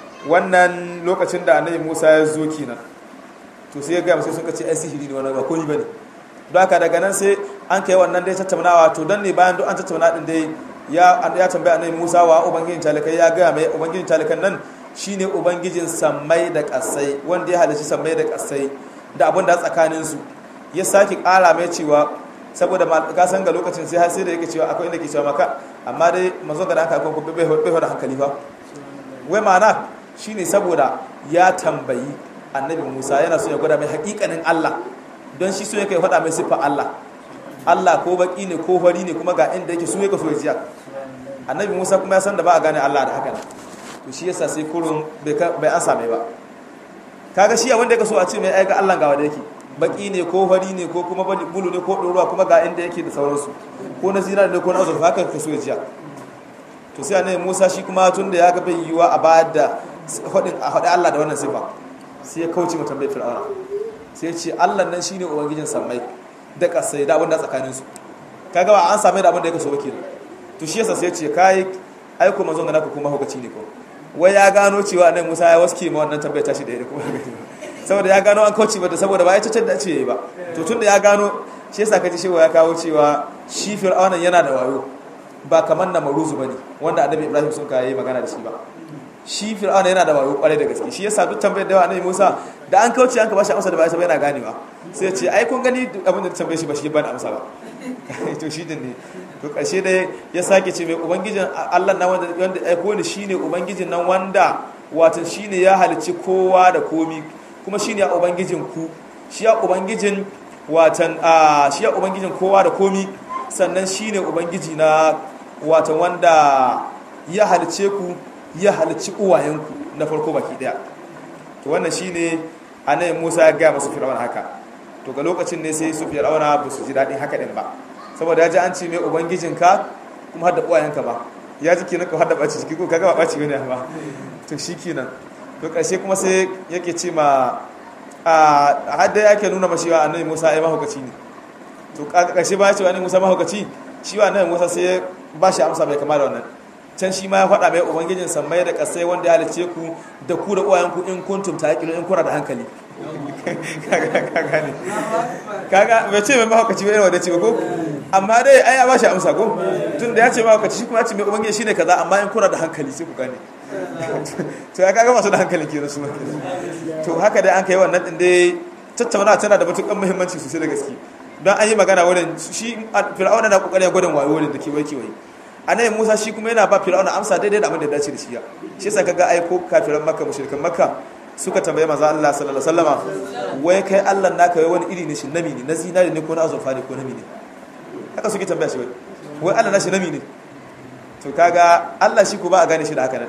wannan lokacin da annabi Musa ya zo kenan to sai ya ga sai sun ce ai sihiri ne wannan ba komai bane don haka daga nan sai an kai wannan dai tattaunawa to dan ne bayan duk an tattauna din dai ya ya tambaya annabi Musa wa ubangijin talakai ya ga mai ubangijin talakan nan shine ubangijin sammai da kasai wanda ya halici sammai da kasai da abin da tsakanin su ya saki kara mai cewa saboda ka san ga lokacin sai har sai da yake cewa akwai inda ke cewa maka amma dai manzon da aka ko bai bai da hankali fa wai ma'ana shine saboda ya tambayi annabi Musa yana so ya gwada mai hakikanin Allah don shi so yake faɗa mai siffar Allah Allah ko baki ne ko fari ne kuma ga inda yake so yake so ya jiya annabi Musa kuma ya san da ba a gane Allah da haka to shi yasa sai kurun bai an same ba kaga shi wanda yake so a ce mai ai ga Allah ga wanda yake baki ne ko fari ne ko kuma bulu ne ko ɗoruwa kuma ga inda yake da sauransu ko na zina ne ko na azurfa haka ka so ya jiya to sai annabi Musa shi kuma tun da ya ga bai yiwa a bayar da hadin a hadi Allah da wannan sifa sai ya kauce mu tambayar fir'auna sai ya ce Allah nan shine ubangijin sammai da kasai da abinda tsakanin su kaga ba an same da abinda yake so wakili to shi yasa sai ya ce kai ai kuma zo ga naka kuma hukaci ne ko wai ya gano cewa annabi Musa ya waske ma wannan tambayar tashi da kuma saboda ya gano an kauce mata saboda ba ya cacar da ce ba to tunda ya gano shi yasa kaji shewa ya kawo cewa shi fir'auna yana da wayo ba kamar na maruzu bane wanda annabi Ibrahim sun kai magana da shi ba shi fir'auna yana da wayo kwarai da gaske shi yasa duk tambayar da annabi Musa da an kauce an ka bashi amsa da ba sai yana ganewa sai ya ce ai kun gani abin da tambaye shi ba shi ba da amsa ba to shi din ne to karshe dai ya sake ce mai ubangijin Allah na wanda wanda aiko ni shine ubangijin nan wanda wato shine ya halicci kowa da komi kuma shine ya ubangijin ku shi ya ubangijin watan shi ya ubangijin kowa da komi sannan shine ubangiji na watan wanda ya halicce ku ya halicci uwayenku na farko baki daya to wannan shine annabi Musa ya ga masu fir'auna haka to ga lokacin ne sai su fir'auna ba su ji dadin haka din ba saboda ya ji an ce mai ubangijinka kuma har da uwayenka ba ya ji kenan ka har da baci ciki ko kaga ba baci bane ba to shikenan to karshe kuma sai yake ce ma a hadda yake nuna mashi wa annabi Musa ai mahaukaci ne to karshe ba ya ce wa annabi Musa mahaukaci shi wa annabi Musa sai ba shi amsa bai kama da wannan can shi ma ya faɗa mai ubangijin sammai da ƙasai wanda ya halice ku da ku da uwayenku in kuntum ta haƙilo in kuna da hankali kaga bai ce mai mahaukaci bai wadda ce ko amma dai ai ya ba shi amsa ko tun da ya ce mahaukaci shi kuma ya ce mai ubangiji shine kaza amma in kuna da hankali sai ku gane to ya kaga masu da hankali ke rasu to haka dai an kai wannan din dai tattauna tana da matuƙar muhimmanci sosai da gaske don an yi magana wurin shi fir'auna na kokarin gwadon wayo wurin da kewaye kewaye annabi Musa shi kuma yana ba Fir'auna amsa daidai da abin da ya dace da shi ya shi yasa kaga ai ko kafiran Makka mushrikan Makka suka tambaye manzo Allah sallallahu alaihi wasallama wai kai Allah naka wai wani iri ne shi nami ne na zinari ne ko na azurfa ne ko nami ne haka suke tambaya shi wai wai Allah nashi nami ne to kaga Allah shi ko ba a gane shi da haka nan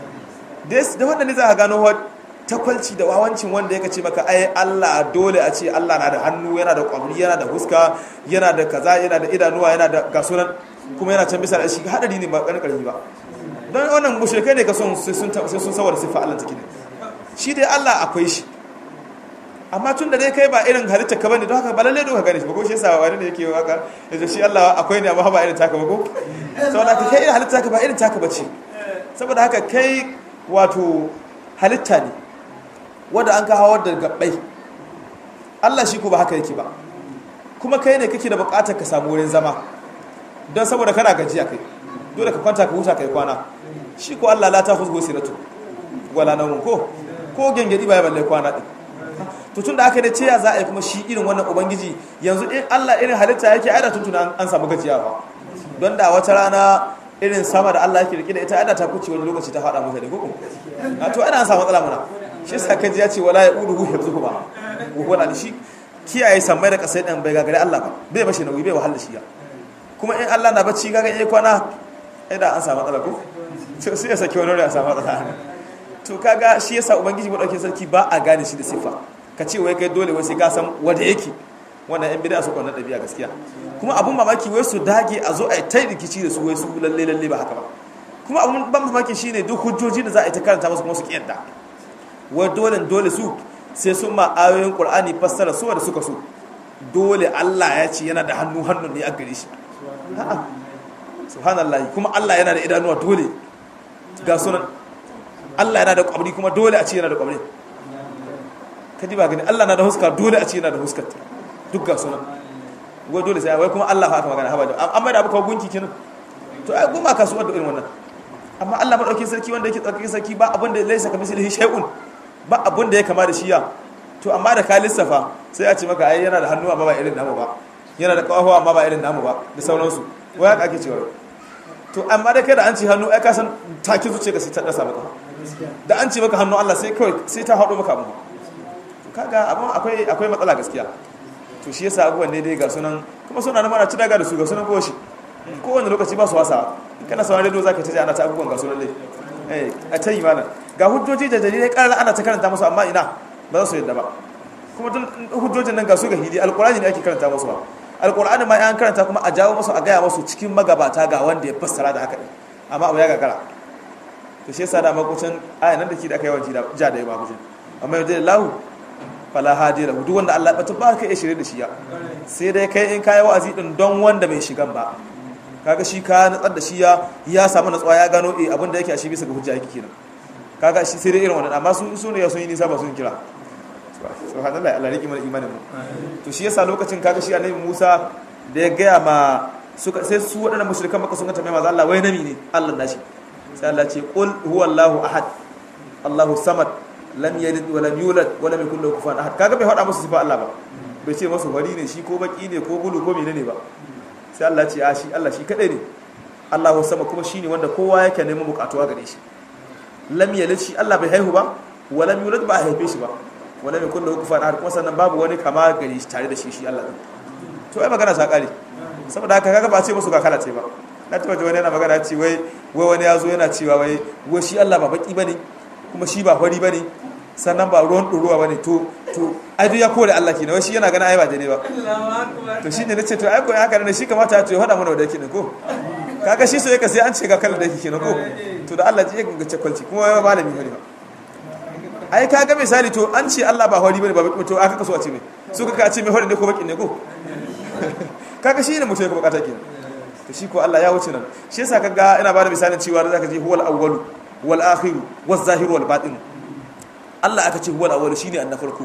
da wannan ne za ka gano takwalci da wawancin wanda ya ce maka ai Allah dole a ce Allah na da hannu yana da kwamri yana da huska yana da kaza yana da idanuwa yana da gasunan kuma yana can bisa da shi hadari ne ba ƙarƙar karfi ba don wannan mushrikai ne ka son sai sun sawar siffa Allah take ne shi dai Allah akwai shi amma tun da dai kai ba irin halitta ka bane don haka ba lalle ka gane shi ba ko shi yasa wani ne yake waka yace shi Allah akwai ne amma ba irin taka ba ko saboda haka kai irin halitta ka ba irin taka bace saboda haka kai wato halitta ne wanda an ka hawar da gabbai Allah shi ko ba haka yake ba kuma kai ne kake da bukatar ka samu wurin zama don saboda kana gajiya kai dole ka kwanta ka huta kai kwana shi ko Allah la ta husgo siratu wala nawmun ko ko gengedi ba ya balle kwana din to tunda aka da ceya za a yi kuma shi irin wannan ubangiji yanzu in Allah irin halitta yake aida tuntuna an samu gajiya ba don da wata rana irin sama da Allah yake rike da ita aida ta kuce wani lokaci ta fada mutane ko a to ana an samu matsala mana shi yasa kaji ya ce wala ya uduhu hifzuhu ba wala shi kiyaye sammai da kasai dan bai gagare Allah ba bai bashi nauyi bai wahala shi ya kuma in Allah na bacci kaga yayi kwana idan an samu matsala ko to sai ya saki wani ya samu matsala to kaga shi yasa ubangiji madaukakin sarki ba a gane shi da sifa ka ce wai kai dole wai sai ka san wanda yake wannan yan bid'a su kwanan dabi'a gaskiya kuma abun mamaki wai su dage a zo a yi ta rikici da su wai su lalle lalle ba haka ba kuma abun ban mamaki shine duk hujjoji da za a yi ta karanta musu kuma su kiyarda wai dole dole su sai sun ma ayoyin qur'ani fassara su da suka so dole Allah ya ce yana da hannu hannun ne a gare shi a'a subhanallah kuma Allah yana da idanuwa dole ga sunan Allah yana da kwabri kuma dole a ce yana da kwabri kaji ba gani Allah na da huska dole a ce yana da huskar duk ga sunan wai dole sai wai kuma Allah fa aka magana haba da amma da abu kawo gunki kenan to ai goma kasuwar da irin wannan amma Allah madaukakin sarki wanda yake tsarkakin sarki ba abin da laisa kamithlihi shay'un ba abin da ya kama da shi ya to amma da ka lissafa sai a ce maka ai yana da hannu amma ba irin namu ba yana da kawo amma ba irin namu ba da sauransu wai haka ake cewa to amma da kai da an ce hannu ai ka san take zuciya ka sai ta dasa maka da an ce maka hannu Allah sai kawai sai ta hado maka abu to kaga abun akwai akwai matsala gaskiya to shi yasa abubuwan ne dai ga sunan kuma suna nan mana ci daga da su ga sunan goshi kowane lokaci ba su wasa kana sauran rediyo zaka ta ji ana ta abubuwan ga sunan dai eh a ta yi mana ga hujjoji da dalilai karara ana ta karanta musu amma ina ba za su yadda ba kuma tun hujjojin nan ga su ga hidi alkurani ne ake karanta musu ba alkurani ma an karanta kuma a jawo musu a gaya musu cikin magabata ga wanda ya fassara da haka ne amma abu ya gagara to shi yasa da makucin aya nan da ke da aka yawanci da ja da yawa makucin amma yau dai lahu fala hadi lahu duk wanda Allah ya bata ba ka iya shirye da shi ya sai dai kai in kai wa'azi din don wanda bai shigan ba kaga shi ka natsar da shi ya ya samu natsuwa ya gano eh abin da yake a shi bisa ga hujja yake kenan kaga shi sai dai irin wannan amma su su ne sun yi nisa ba sun kira subhanallah Allah riki mana imanin mu to shi yasa lokacin kaga shi annabi Musa da ya gaya ma suka sai su wadannan mushrikan maka sun ga tambaye manzo Allah wai nami ne Allah nashi sai Allah ce qul huwallahu ahad Allahu samad lam yalid wa lam yulad wa lam yakul lahu kufuwan ahad kaga bai hada musu sifa Allah ba bai ce musu wari ne shi ko baki ne ko bulu ko menene ba sai Allah ce a shi Allah shi kadai ne Allahu sama kuma shine wanda kowa yake neman bukatuwa gare shi lam yalid shi Allah bai haihu ba wa lam yulad ba a haife shi ba wa lam yakul lahu kufuwan ahad kuma sannan babu wani kama gare shi tare da shi shi Allah to ai magana ta kare saboda haka kaga ba ce musu ga kala ce ba na taba ji wani yana magana ce wai wai wani ya zo yana cewa wai wai shi Allah ba baki bane kuma shi ba fari bane sannan ba ruwan ɗoruwa bane to to ai duk ya kore Allah kenan wai shi yana ganin ai ba daidai ba to shine nace to ai ko haka ne shi kamata ya to ya hada mana da yake ne ko kaga shi so yake sai an ce ga kallon da yake kenan ko to da Allah ji ya ga cekwalci kuma wai malami bane ba ai kaga misali to an ce Allah ba fari bane ba baki to aka kaso a ce ne su ka ce mai fari ne ko baki ne ko kaga shi ne mutum ya bukata kenan to shi ko Allah ya wuce nan shi yasa kaga ina bada misalin cewa da zaka je huwal awwalu wal akhiru waz zahiru wal batin Allah aka ce huwal awwalu shine an na farko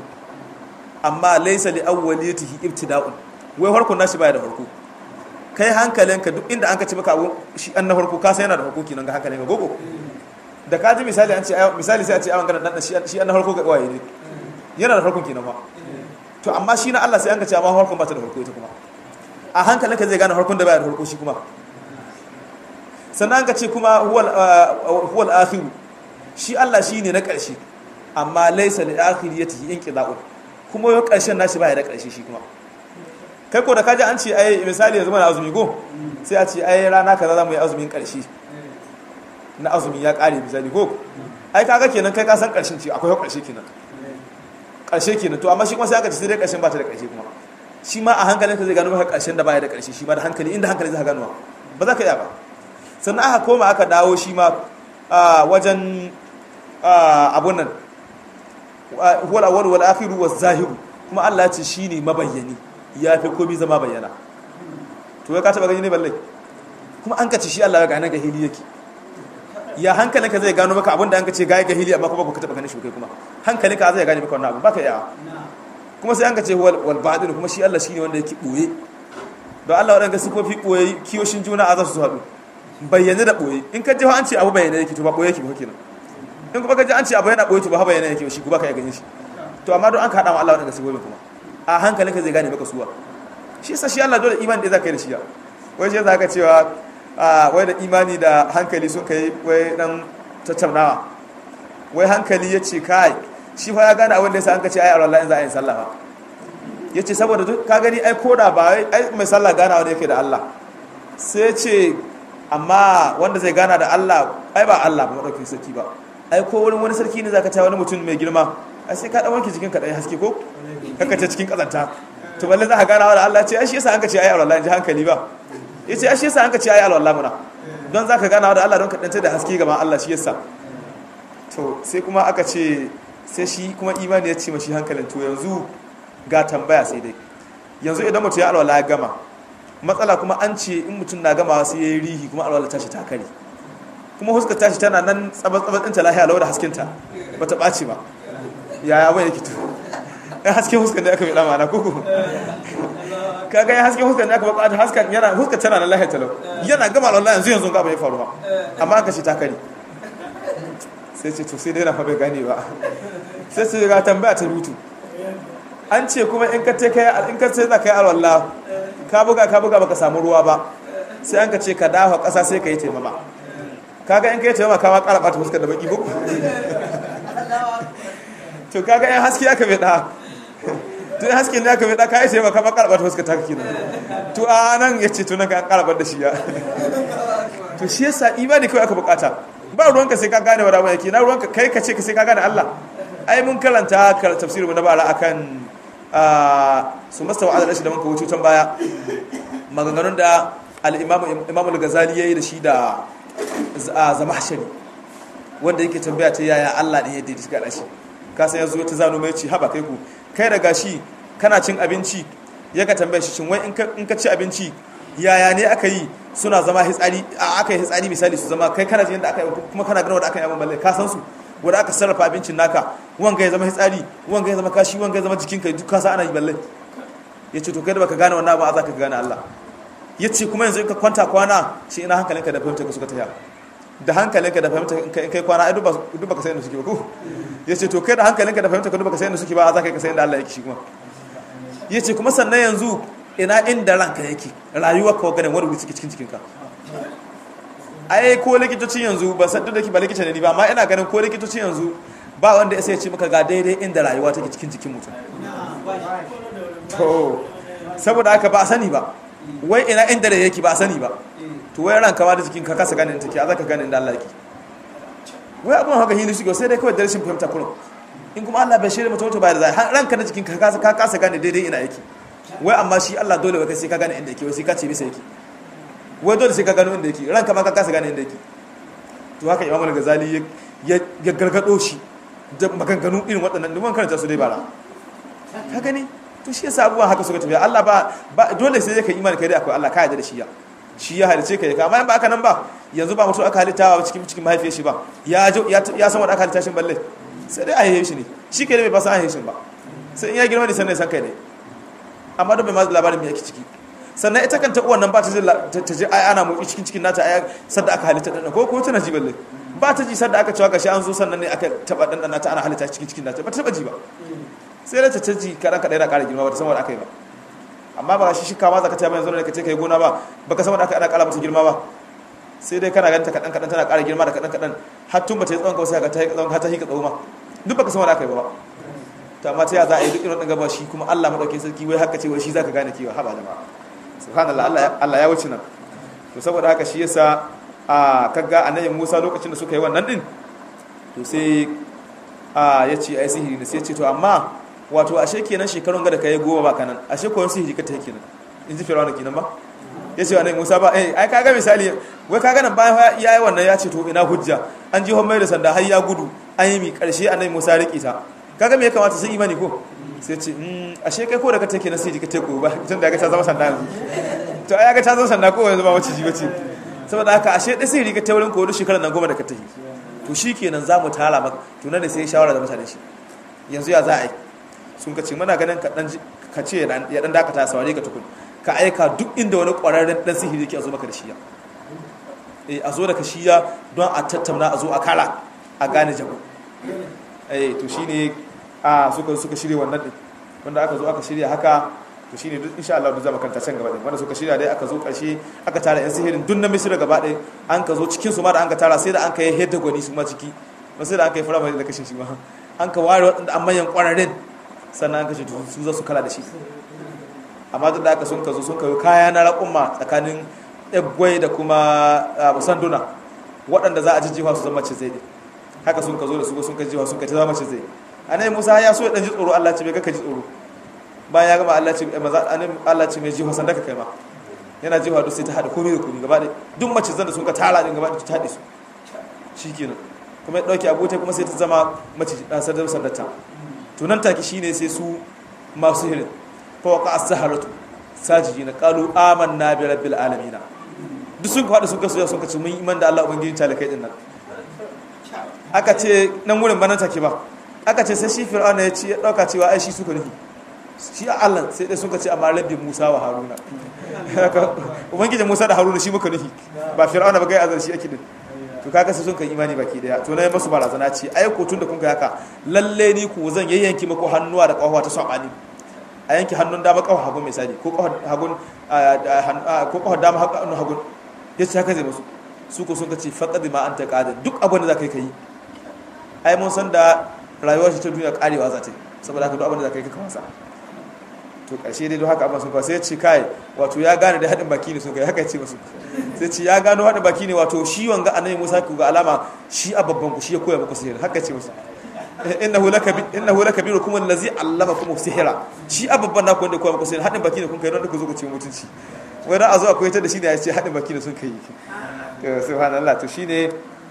amma laysa li awwaliyatihi ibtida'un wai farkon nashi baya da farko kai hankalinka duk inda an ka ce maka abu shi an na farko ka sai yana da farko kenan ga hankalinka gogo da ka ji misali an ce misali sai a ce awan ganin dan shi an na farko ga waye ne yana da farkon kenan ba to amma shi na Allah sai an ka ce amma farkon ba ta da farko ita kuma a hankalinka zai gane harkun da baya da harko shi kuma sannan ka ce kuma huwal akhiru shi Allah shi ne na ƙarshe amma laisa li akhiriyatihi inqida'un kuma yau ƙarshen nashi baya da ƙarshe shi kuma kai ko da kaji an ce ai misali yanzu mana azumi go sai a ce ai rana kaza za mu yi azumin ƙarshe na azumi ya ƙare misali go ai kaga kenan kai ka san ƙarshen ce akwai ƙarshe kenan ƙarshe kenan to amma shi kuma sai aka ce sai dai ƙarshen ba ta da ƙarshe kuma shi ma a hankalin ka zai gano maka ƙarshen da baya da ƙarshe shi ma da hankali inda hankali zai gano ba za ka iya ba sannan aka koma aka dawo shi ma wajen abun nan huwal awwal wal akhiru waz zahiru kuma Allah ya ce shine mabayyani ya fi komai zama bayyana to ya ka taba gani ne balle kuma an ka ce shi Allah ya gane ga hili yake ya hankalin ka zai gano maka abin da an ka ce ga ga hili amma kuma baka taba ganin shi kai kuma hankalin ka zai gane maka wannan abu baka iya kuma sai an ka ce wal baɗin kuma shi Allah shi ne wanda yake ɓoye don Allah waɗanda sifofi ɓoye kiyoshin juna a za su haɗu bayyane da ɓoye in ka ji an ce abu bayyane yake to ba ɓoye yake ba kenan in kuma ka ji an ce abu yana ɓoye to ba bayyane yake shi kuma ka yi ganin shi to amma don an ka haɗa ma Allah waɗanda sifofi kuma a hankalinka zai gane maka suwa shi sa shi Allah dole imani da za ka yi da shi ya wai shi za ka cewa wai da imani da hankali sun kai wai dan tattaunawa wai hankali ya ce kai shi fa ya gane abin da yasa an ka ce ai Allah in za a yi sallah ba yace saboda duk ka gani ai koda ba ai mai sallah gana wanda yake da Allah sai ce amma wanda zai gana da Allah ai ba Allah ba madaukin sarki ba ai ko wani wani sarki ne zaka ta wani mutum mai girma ai sai ka dan wanke jikin ka dai haske ko kaka ta cikin kazanta to balle za ka gana da Allah ce ai shi yasa an ka ce ai Allah in ji hankali ba yace ai shi yasa an ka ce ai Allah muna don zaka gana da Allah don ka danta da haske gaban Allah shi yasa to sai kuma aka ce sai shi kuma imani ya ce mashi hankalin to yanzu ga tambaya sai dai yanzu idan mutum ya alwala ya gama matsala kuma an ce in mutum na gama sai ya yi rihi kuma alwala tashi ta kare kuma huska tashi tana nan tsabar-tsabar ɗinta lahiya lau da haskinta ba ta ɓaci ba yaya bai yake to ɗan hasken huskan da aka mai ɗama na kuku kaga ya hasken huskan da aka bukata haskan yana huskar tana nan lahiya talau yana gama alwala yanzu yanzu ga bai faru ba amma aka ce ta kare sai ce to sai dai na fa bai gane ba sai su ga tambaya ta rutu an ce kuma in ka ce kai in ka ce za ka yi alwala ka buga ka buga baka samu ruwa ba sai an ka ce ka dafa ƙasa sai ka yi taimama kaga in ka yi taimama ka ma ƙara ɓata fuskar da baki ko to kaga in haske aka bai da to in haske ne aka bai da ka yi taimama ka ma ƙara ɓata fuskar ta kake nan to a nan ya ce to nan ka ƙara ɓata shi ya to shi yasa imani kawai aka bukata ba ruwanka sai ka gane wa rawa yake na ruwanka kai ka ce ka sai ka gane Allah ai mun karanta tafsirin mu na bara akan su masta wa'adar rashi da muka wuce can baya maganganun da al-imam al-ghazali yayi da shi da zama shari wanda yake tambaya ta yaya Allah ne yadda ya gada shi ka san yanzu ta zano mai ci haba kai ku kai da gashi kana cin abinci ya ka tambaya shi shin wai in ka ci abinci yaya ne aka yi suna zama hitsari aka yi hitsari misali su zama kai kana jin yadda aka yi kuma kana ganin wanda aka yi abin balle ka san su wanda aka sarrafa abincin naka wanga ya zama hitsari wanga ya zama kashi wanga ya zama jikinka duk kasa ana yi balle ya ce to kai da baka gane wannan ba za ka gane Allah ya ce kuma yanzu in ka kwanta kwana shi ina hankalinka da fahimta ka suka tafiya da hankalinka da fahimta in kai kwana ai duk baka san inda suke ba ko ya ce to kai da hankalinka da fahimta ka duk baka san inda suke ba za ka yi ka san inda Allah yake shi kuma ya ce kuma sannan yanzu ina inda ranka yake rayuwar ka ganin wani wuri suke cikin cikinka ai ko likitoci yanzu ba san duk da ke ba likita ne ba amma ina ganin ko likitoci yanzu ba wanda ya sai ce maka ga daidai inda rayuwa take cikin jikin mutum to saboda haka ba a sani ba wai ina inda da yake ba a sani ba to wai ranka ma da jikin ka kasa ganin take a zaka ganin da Allah yake wai abun haka hili shi sai dai kawai da rashin fahimta kullum in kuma Allah bai shirya mutum to ba da zai ranka da jikin ka kasa ka kasa gane daidai ina yake wai amma shi Allah dole wai sai ka gane inda yake wai sai ka ce bisa yake wai dole sai ka gano inda yake ranka ma ka kasa gane inda yake to haka Imam Al-Ghazali ya gargado shi da maganganu irin waɗannan duk karanta su dai bara ka gani to shi yasa abubuwan haka suka tafiya Allah ba dole sai ka imani kai dai akwai Allah ka yarda da shi ya shi ya halice ka ya kama in ba aka nan ba yanzu ba mutum aka halittawa cikin cikin mahaifiyar shi ba ya ya san wanda aka halitta shi balle sai dai a haife shi ne shi ke da bai ba san a haife shi ba sai in ya girma ne sannan san kai ne amma don bai ma labarin me yake ciki sannan ita kanta uwan nan ba ta ji ta ji ai ana motsi cikin cikin nata ai sadda aka halitta dan ko ko tana ji balle ba ta ji sadda aka cewa gashi an zo sannan ne aka taba dan nata ana halitta cikin cikin nata ba ta taba ji ba sai da ta ta ji kadan kadan yana ƙara girma ba ta san wanda aka yi ba amma ba shi shika ma zaka ta yanzu ne ka ce kai gona ba baka san wanda aka ana ƙara mata girma ba sai dai kana ganta kadan kadan tana ƙara girma da kadan kadan har tun ba ta yi tsawon kawai sai ka ta yi tsawon ka ta hika tsawo ma duk baka san wanda aka yi ba to amma ta ya za a yi duk irin gaba shi kuma Allah madaukakin sarki wai haka ce wai shi zaka gane kewa haba jama'a subhanallah Allah Allah ya wuce nan to saboda haka shi yasa a kaga annabi Musa lokacin da suka yi wannan din to sai a yace ai sihiri ne sai ya ce to amma wato ashe kenan shekarun ga da kai goma ba kanan ashe ko sihiri ka ta kenan in ji Fir'auna kenan ba yace annabi Musa ba eh ai kaga misali wai kaga nan bayan yayi wannan ya ce to ina hujja an ji hommai da sanda har ya gudu an yi mi karshe annabi Musa riƙe ta kaga me ya kamata sun imani ko sai ce ashe kai ko da ka take na sai ka take ba tun da ga ta zama sanda yanzu to ai ga ta zama sanda ko yanzu ba wace ji bace saboda haka ashe dai sai riga ta wurin ko wani shekarar nan goma da ka take to shikenan zamu tara maka to nan da sai shawara da mutane shi yanzu ya za a yi sun ka ce muna ganin ka dan ka ce ya dan dakata sawari ka tukun ka aika duk inda wani kwararren dan sihiri yake a zo maka da shiya eh a zo da ka shiya don a tattauna a zo a kara a gane jago eh to shine a suka suka shirya wannan din wanda aka zo aka shirya haka to shine duk insha Allah duk zama kanta can gaba din wanda suka shirya dai aka zo karshe aka tara yan sihirin duk na Misira gaba ɗaya an ka zo cikin su ma da an ka tara sai da an ka yi hedda gwani su ma ciki ba sai da an ka yi fara da kashin shi ma an ka ware waɗanda an manyan ƙwararren sannan an kashe su za su kala da shi amma duk da aka sun ka zo sun kawo kaya na raƙumma tsakanin ɗaggwai da kuma sanduna waɗanda za a ji jiwa su zama ce zai haka sun ka zo da su sun ka jiwa sun ka ta zama ce zai anai musa ya so ya ɗan ji tsoro allah ce bai ka ji tsoro bayan ya gama allah ce allah ce mai jiwa sanda ka kai ma yana jiwa duk sai ta haɗa komai da komai gaba ɗaya duk mace zan da sun ka tara ɗin gaba ɗaya ta haɗe su shi kenan kuma ya dauke abuta kuma sai ta zama mace dan sadar sandata to nan take shine sai su masu hirin fa waqa as-saharatu sajidina qalu amanna bi rabbil alamin duk sun ka sun ka soya sun ka ce mun iman da Allah ubangiji talakai din nan aka ce nan wurin banan take ba aka ce sai shi fir'auna ya ce ya dauka cewa ai shi suka nufi shi a Allah sai dai suka ce amma rabbi Musa wa Haruna ubangijin Musa da Haruna shi muka nufi ba fir'auna ba gai azar shi ake din to kaga sai sun kan imani baki daya to nayi masu barazana ce ai ko tun da kun kai haka lalle ni ku zan yayyanki muku hannuwa da kafawa ta sabani a yanki hannun dama kafa hagun misali ko kafa hagun ko kafa dama hagun hagun yace haka zai musu su ko sun ka ce faqad ma anta qadir duk abin da zaka yi kai ai mun san da rayuwar shi ta duniya karewa za ta yi saboda haka duk abin da zaka yi ka wasa to ƙarshe dai don haka abin sun kawo sai ce kai wato ya gane da haɗin baki ne sun kai haka ce masu sai ce ya gano haɗin baki ne wato shi wanga annabi Musa ku ga alama shi a babban ku shi ya koya muku sihiri haka ce masu innahu lakabi innahu lakabirukum allazi allamakum sihira shi a babban naku wanda koya muku sihiri haɗin baki ne kun kai don ku zo ku ce mutunci wai dan a zo akwai ta da shi ne ya ce haɗin baki ne sun kai to subhanallah to shine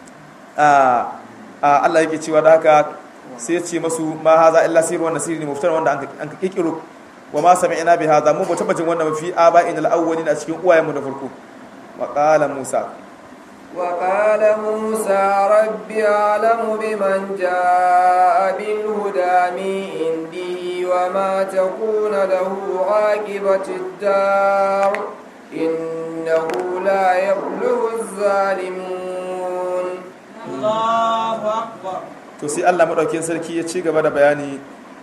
a Allah yake cewa da haka sai ya ce masu ma haza illa sirru wa nasiri ne muftar wanda an ka kikiro wa ma sami'na bi hadha mu ba taba jin wannan fi aba'in al-awwalin a cikin uwayenmu na farko wa qala musa wa qala musa rabbi a'lamu biman jaa bil huda min indi wa ma takuna lahu aqibatu ad-dar innahu la yablughu az-zalimun Allahu akbar to sai Allah madaukakin sarki ya ci gaba da bayani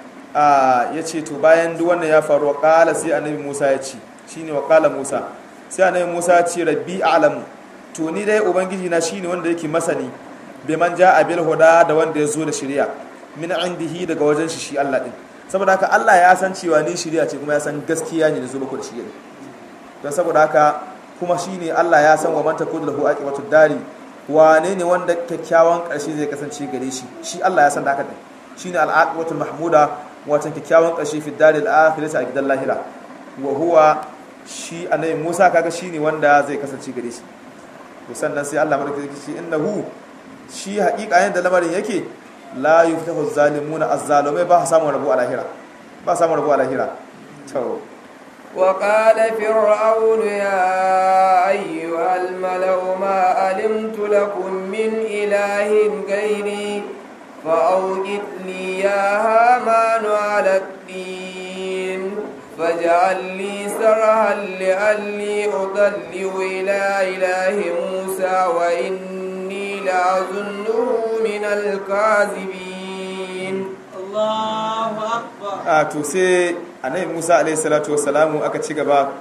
ya ce to bayan duk wannan ya faru wa ƙala sai annabi musa ya ce shi ne wa ƙala musa sai annabi musa ya ce rabbi a'lamu to ni dai ubangiji na shine wanda yake masani bai man ja a bil huda da wanda ya zo da shari'a min indihi daga wajen shi shi Allah din saboda haka Allah ya san cewa ni shari'a ce kuma ya san gaskiya ne da zo muku da shi don saboda haka kuma shine Allah ya san wa man takun lahu aqibatu dari wane ne wanda kyakkyawan ƙarshe zai kasance gare shi shi Allah ya san da haka din shine al-aqibatul mahmuda watan kyakkyawan ƙarshe fi dalil akhirati a gidan lahira wa huwa shi annabi Musa kaga shine wanda zai kasance gare shi to sannan sai Allah madaukakin shi innahu shi haƙiƙa yanda lamarin yake la yuftahu zalimuna az-zalimai ba samu rabu a lahira ba samu rabu a lahira to وقال فرعون يا أيها الملأ ما علمت لكم من إله غيري فأوقد لي يا هامان على الدين فاجعل لي سرها لعلي أطلع إلى إله موسى وإني لأظنه من الكاذبين الله أكبر a to sai annabi Musa alaihi salatu wassalamu aka ci gaba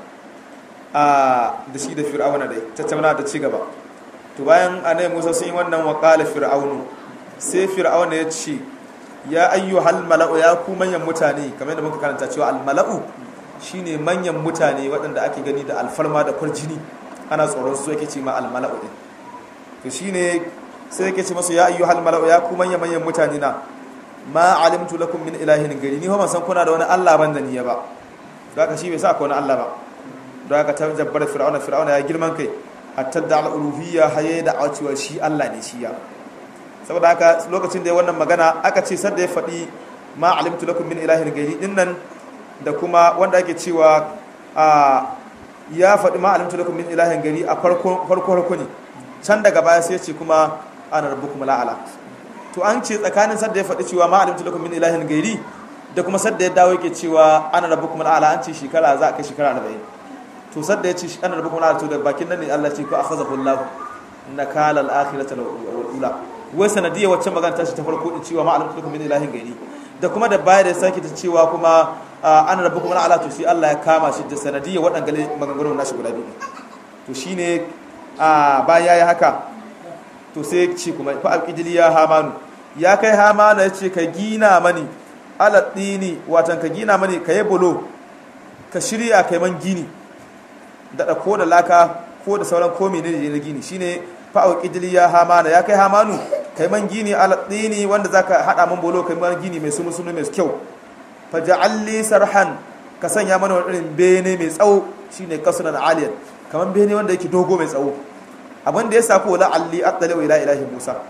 a da shi da fir'auna dai tattauna da ci gaba to bayan annabi Musa sun yi wannan wa qala fir'aunu sai fir'auna ya ce ya ayyuhal mala'u ya ku manyan mutane kamar yadda muka karanta cewa al mala'u shine manyan mutane waɗanda ake gani da alfarma da kwarjini ana tsoron su yake ce ma al mala'u din to shine sai yake ce masu ya ayyuhal mala'u ya ku manyan manyan mutane na ma alimtu lakum min ilahin gari ni ba san kuna da wani Allah ban da niyya ba don haka shi bai sa ko wani Allah ba don haka ta jabbar fir'auna fir'auna ya girman kai hatta da al-uluhiyya haye da cewa shi Allah ne shi ya saboda haka lokacin da ya wannan magana aka ce sadda ya faɗi ma alimtu lakum min ilahin gari din nan da kuma wanda ake cewa a ya faɗi ma alimtu lakum min ilahin gari a farko farko ne can daga baya sai ya ce kuma ana rabbukum la'ala to an ce tsakanin sadda ya faɗi cewa ma alimtu lakum min ilahin gairi da kuma sadda ya dawo yake cewa ana rabbukum al'ala an ce shekara za a kai shekara 40 to sadda ya ce ana rabbukum al'ala to da bakin nan ne Allah ce ko akhazahu Allah nakala al-akhirata wal ula wai sanadiyya wacce magana ta shi ta farko din cewa ma alimtu lakum min ilahin gairi da kuma da baya da ya sake ta cewa kuma ana rabbukum al'ala to shi Allah ya kama shi da sanadiyya waɗannan maganganun nashi guda biyu to shine a bayan yayi haka to sai ce kuma fa alqidili ya hamanu ya kai hamanu ya ce ka gina mani aladdini watan ka gina mani ka yi bulo ka shirya kai man gini da ko da laka ko da sauran komi ne na gini shine fa alqidili ya hamanu ya kai hamanu kai man gini aladdini wanda zaka hada man bulo kai man gini mai sunu sunu mai kyau fa ja'alli sarhan ka sanya mana wani irin bene mai tsawo shine kasunan aliyan kaman bene wanda yake dogo mai tsawo abin da ya sa ko la'alli attali ila ilahi musa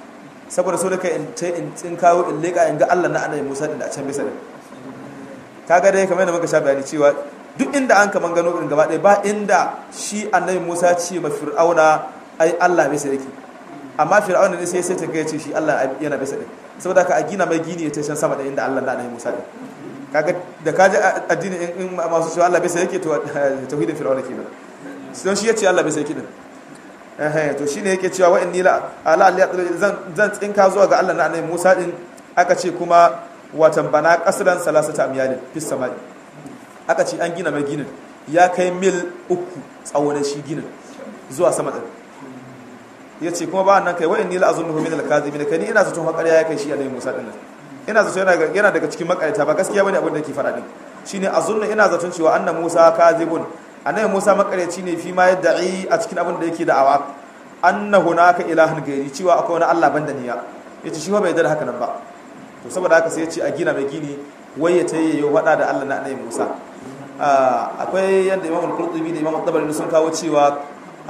saboda so da kai in ce in tsin kawo in leka in ga Allah na annabi Musa din da a can bisa din kaga dai kamar yadda muka sha bayani cewa duk inda an kaman gano irin gaba ɗaya ba inda shi annabi Musa ce ma Fir'auna ai Allah bisa yake amma Fir'auna ne sai sai ta ga ce shi Allah yana bisa din saboda ka a gina mai gini ya tashan sama da inda Allah na annabi Musa din kaga da kaji addini in masu cewa Allah bisa yake to tauhidin Fir'auna kenan don shi yace Allah bisa yake din eh to shine yake cewa wa inni la ala zan zan tsinka zuwa ga Allah na annabi Musa din aka ce kuma watan bana kasran salasata amyalin fis samai aka ce an gina mai ginin ya kai mil uku tsawon shi ginin zuwa sama din ya ce kuma ba nan kai wa'in nila azunnuhu min al-kadhibin kai ni ina zaton hakariya ya kai shi annabi Musa din ina zaton yana yana daga cikin makarita ba gaskiya bane abin da yake faɗa din shine azunnu ina zaton cewa annabi Musa kadhibun annabi Musa makareci ne fi ma yad'i a cikin abin da yake da'awa anna hunaka ilahun gairi cewa akwai wani Allah banda niya yace shi ba bai da haka nan ba to saboda haka sai ya ce a gina mai gini wai ya tayi ya faɗa da Allah na annabi Musa akwai yadda Imam al-Qurtubi da Imam al-Tabari sun kawo cewa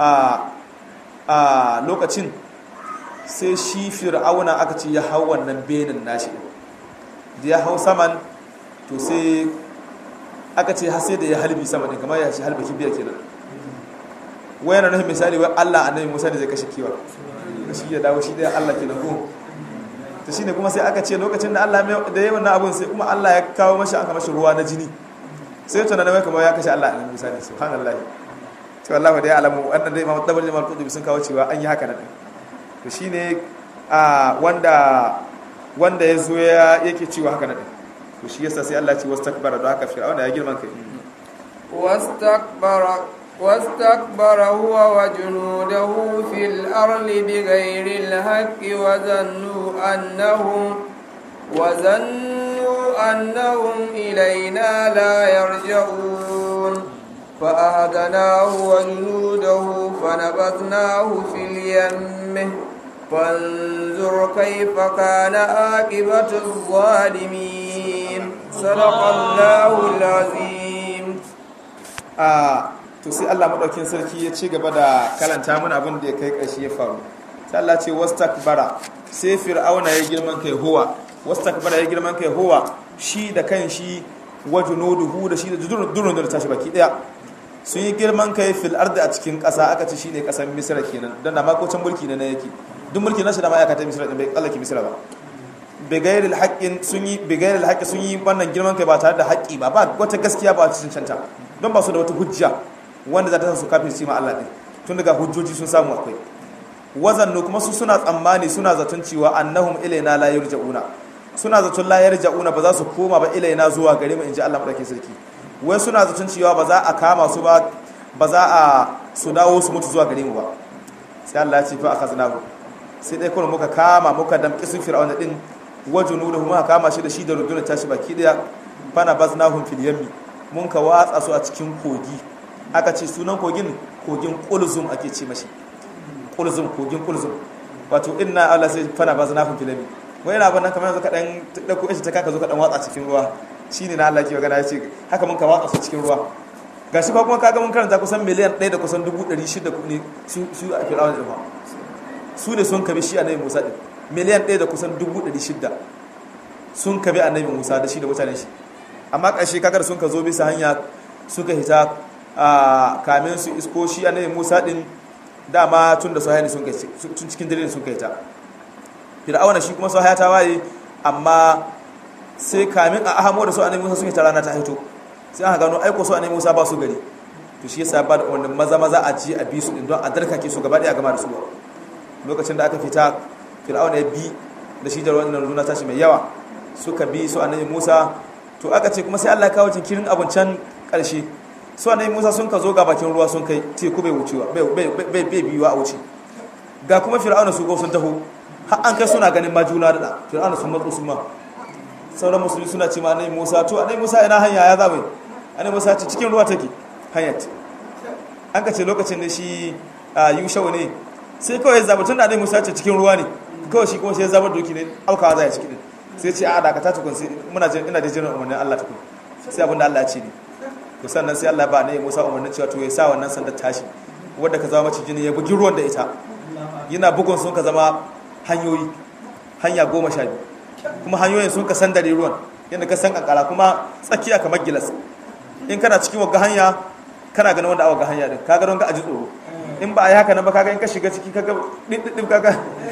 a lokacin sai shi fir'auna aka ce ya hau wannan benin nashi da ya hau saman to sai aka ce har sai da ya halbi sama din kamar ya shi halba kibiyar kenan wayan nan misali wai Allah annabi Musa da zai kashe kiwa shi ya dawo shi da Allah kenan ko to shine kuma sai aka ce lokacin da Allah da yayin wannan abun sai kuma Allah ya kawo mashi aka mashi ruwa na jini sai tunanin wai kamar ya kashe Allah annabi Musa ne subhanallahi to Allah da ya alamu wannan dai Imam Tabari Imam Qudbi sun kawo cewa an yi haka nan to shine a wanda wanda ya zo ya yake cewa haka nan to shi yasa sai Allah ya ce wastakbara don haka fir'auna ya girman kai wastakbara واستكبر هو وجنوده في الأرض بغير الحق وظنوا أنهم وظنوا أنهم إلينا لا يرجعون فأهدناه وجنوده فنبذناه في اليم فانظر كيف كان عاقبة الظالمين صدق الله العظيم آه to sai Allah madaukin sarki ya ci gaba da kalanta mana abin da ya kai ƙarshe ya faru sai Allah ce wastakbara sai fir'auna ya girman kai huwa wastakbara ya girman kai huwa shi da kan shi wajunuduhu da shi da durun da tashi baki daya sun yi girman kai fil ardi a cikin ƙasa aka ce shine ƙasar misra kenan dan da makocin mulki ne na yake duk mulki na shi da ma'aikata misra din bai kallake misra ba bigairil haqqin sun yi bigairil haqqi sun yi wannan girman kai ba tare da haƙƙi ba ba wata gaskiya ba a cikin canta don ba su da wata hujja wanda za ta su kafin shi ma Allah ɗin tun daga hujjoji sun samu akwai wazannu kuma su suna tsammani suna zaton cewa annahum ilaina la yarja'una suna zaton la yarja'una ba za su koma ba ilaina zuwa gare mu inji Allah madaukakin sarki wai suna zaton cewa ba za a kama su ba ba za a su dawo su mutu zuwa gare mu ba sai Allah ya ce fa akhaznahu sai dai kuma muka kama muka damƙi su fir'auna din wajunuhu muka kama shi da shi da rundunar tashi baki daya fana baznahum fil yammi mun ka watsa su a cikin kogi aka ce sunan kogin kogin kulzum ake ce mashi kulzum kogin kulzum wato inna Allah sai fana ba zana fil filami wai yana ban nan kamar yanzu ka dan dauko shi ta kaka zo ka dan watsa cikin ruwa shine na Allah ke magana yace haka mun ka watsa su cikin ruwa gashi ko kuma kaga mun karanta kusan miliyan 1 da kusan 600 ne su su a Fir'aun din su ne sun kabi shi annabi Musa din miliyan 1 da kusan 600 sun kabi annabi Musa da shi da mutanen shi amma ƙarshe kagar sun ka zo bisa hanya suka hita a kamin su isko shi annabi Musa din dama tun da sahaya ne sun kai tun cikin dare sun kai ta fir'auna shi kuma sahaya ta waye amma sai kamin a ahamo da su annabi Musa sun ta rana ta hito sai aka gano aiko su annabi Musa ba su gari to shi yasa ba da wannan maza maza a ji a bi su din don a darkake su gaba daya gama da su lokacin da aka fita fir'auna ya bi da shi da wannan runa tashi mai yawa suka bi su annabi Musa to aka ce kuma sai Allah ya kawo jinkirin abun can karshe su annabi Musa sun ka zo ga bakin ruwa sun kai teku bai wucewa bai bai bai biyuwa a wuce ga kuma fir'auna su go sun taho har an kai suna ganin majuna da fir'auna sun matso su ma sauran musulmi suna ce ma annabi Musa to annabi Musa ina hanya ya zabe annabi Musa ce cikin ruwa take hanyar an ka ce lokacin da shi Yushau ne sai kawai zaba tun da annabi Musa ce cikin ruwa ne kawai shi kuma sai ya zama doki ne aukawa zai ciki din sai ce a dakata tukun sai muna jin ina da jiran umarnin Allah tukun sai abinda Allah ya ce ne to sannan sai Allah ba ne Musa umarnin cewa to ya sa wannan sandar tashi wanda ka zama maciji ne ya bugi ruwan da ita yana bugun sun ka zama hanyoyi hanya goma sha biyu kuma hanyoyin sun ka san dare ruwan yadda ka san kankara kuma tsakiya kamar gilas in kana cikin wagga hanya kana ganin wanda a wagga hanya din kaga don ka aji tsoro in ba a yi haka nan ba kaga in ka shiga ciki kaga ɗiɗɗiɗɗi kaga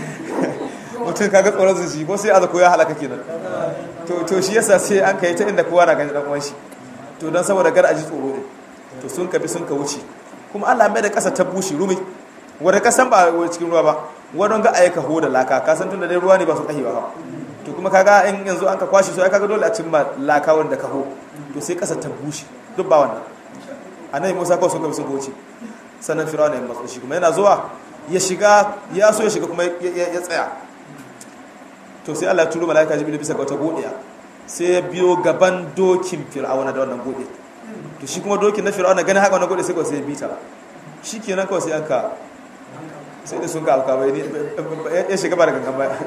mutum kaga tsoron su shi ko sai aza ko ya halaka kenan to to shi yasa sai an kai ta inda kowa na gani dan uwan shi to don saboda gar aji tsoro ne to sun ka bi sun ka wuce kuma Allah mai da ƙasa ta bushe rumi wanda ka san ba cikin ruwa ba wadon ga ayyuka ho da laka ka san tunda dai ruwa ne ba su kahewa ba to kuma kaga in yanzu an ka kwashi so ai kaga dole a cimma laka wanda ka ho to sai ƙasa ta bushe duk ba wannan annabi Musa kawai sun ka bi sun wuce sannan Fir'auna ya matsa shi kuma yana zuwa ya shiga ya so ya shiga kuma ya tsaya to sai Allah ya turo malaika Jibril bisa ga wata godiya sai ya biyo gaban dokin Fir'auna da wannan godiya to shi kuma dokin na Fir'auna ganin haka wannan godiya sai kawai sai ya bita shikenan kawai sai aka sai da sun ka alka bai ya shiga ba da gangan ba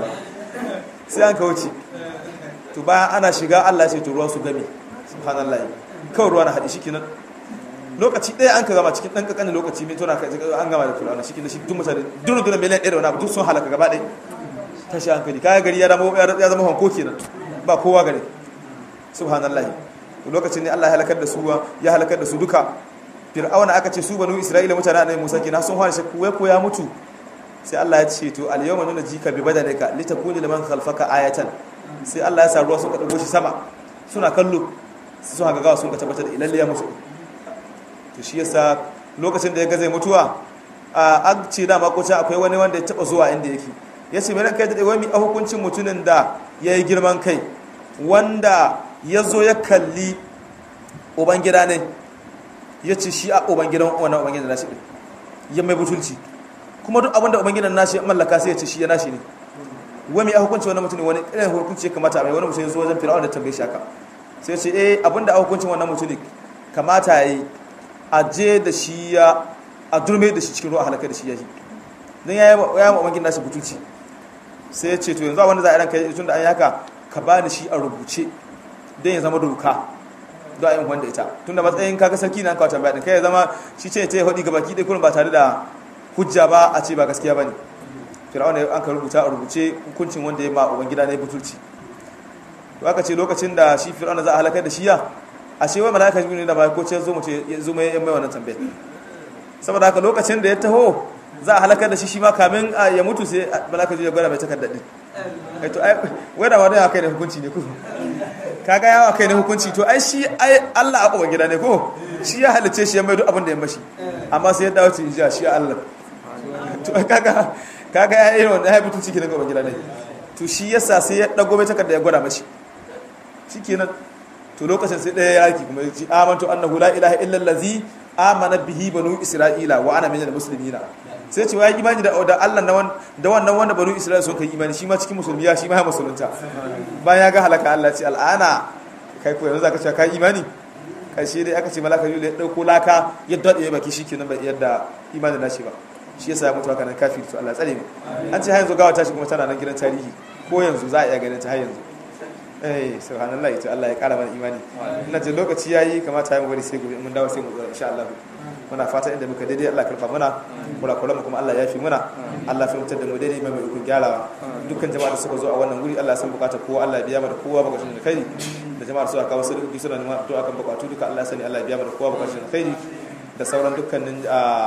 sai an kauce to bayan ana shiga Allah sai to ruwan su gami subhanallahi kawai ruwa na haɗi shi kenan lokaci ɗaya an ka gama cikin ɗan ƙanƙanin lokaci mai tona an gama da fir'auna shi kenan shi duk mutane duk duk miliyan ɗaya da wani abu duk sun halaka gaba ɗaya tashi hankali kayan gari ya zama hanko kenan ba kowa gari subhanallahi lokacin ne Allah ya halakar da su ya halakar da su duka fir'auna aka ce su banu isra'ila mutane annabi musa kenan sun fara shakku wai ko ya mutu sai Allah ya ce to al yawma nuna jika bi badalika litakuni liman khalfaka ayatan sai Allah ya sa ruwa sun ka dago shi sama suna kallo sun ga gawa sun ka tabbatar da ilalle ya mutu to shi yasa lokacin da ya ga zai mutuwa a an ce da makocin akwai wani wanda ya taba zuwa inda yake ya ce mai kai da wani a hukuncin mutumin da ya yi girman kai wanda ya zo ya kalli ubangida ne ya ce shi a ubangidan wannan ubangidan nashi ɗin ya mai butulci kuma duk abinda ubangidan nashi ya mallaka sai ya ce shi ya nashi ne wani a hukunci wannan mutum wani irin hukunci ya kamata mai wani mutum ya zo wajen fir'aun da tambaye shi haka sai ya ce eh abinda a hukuncin wannan mutum kamata ya yi a je da shi ya a durme da shi cikin ruwa halaka da shi ya yi don ya yi ma ubangidan nashi butulci sai ya ce to yanzu wanda za a ranka tun da an yi haka ka ba ni shi a rubuce don ya zama doka don a yin wanda ita tun da matsayin kaga sarki na kawo tambaya din kai ya zama shi ce ta yi haɗi gabaki ɗaya kurin ba tare da hujja ba a ce ba gaskiya ba ne fir'auna an ka rubuta a rubuce hukuncin wanda ya ma ubangida na butulci to aka ce lokacin da shi fir'auna za a halakar da shi ya a ce wai malaka jibril da ba ko ce zo mu ce zo mai yan mai wannan tambayar saboda haka lokacin da ya taho za a halakar da shi shi ma kamin ya mutu sai malaka jibril ya gwada mai takardar din ai to ai wai da wani kai da hukunci ne ko kaga yawa kai ne hukunci to ai shi ai Allah a uban gida ne ko shi ya halice shi ya mai duk abin da ya mashi amma sai ya dawo ci jiya shi Allah to kaga kaga ya yi wannan ya fitu ciki daga uban gida ne to shi yasa sai ya dago mai takarda ya gwada mashi shikenan to lokacin sai daya yaki kuma ya ce amantu annahu la ilaha illa allazi amana bihi banu isra'ila wa ana minal muslimina sai ce ya imani da Allah da wannan wanda banu isra'ila sun kai imani shi ma cikin musulmi ya shi ma ya musulunta bayan ya ga halaka Allah ce al'ana kai ko yanzu zaka ce kai imani karshe dai aka ce malaka yule ya dauko laka ya dade ya baki shikenan bai yadda imanin nashi ba shi yasa ya mutu haka nan kafiri to Allah tsare mu an ce har yanzu gawa tashi kuma tana nan gidan tarihi ko yanzu za a iya ganin ta har yanzu eh subhanallah ita Allah ya kara mana imani ina ce lokaci yayi kamata ya mu bari sai gobe mun dawo sai mu zo insha Allah muna fata inda muka daidai Allah karfa muna kula kula mu kuma Allah ya fi muna Allah fi mutar da mu daidai mai ikon gyarawa dukkan jama'a da suka zo a wannan guri Allah ya san bukatar kowa Allah ya biya mana kowa bukatun da kai da jama'a da suka kawo sadauki suna neman addu'a kan bukatu duka Allah ya sani Allah ya biya mana kowa bukatun da kai da sauran dukkanin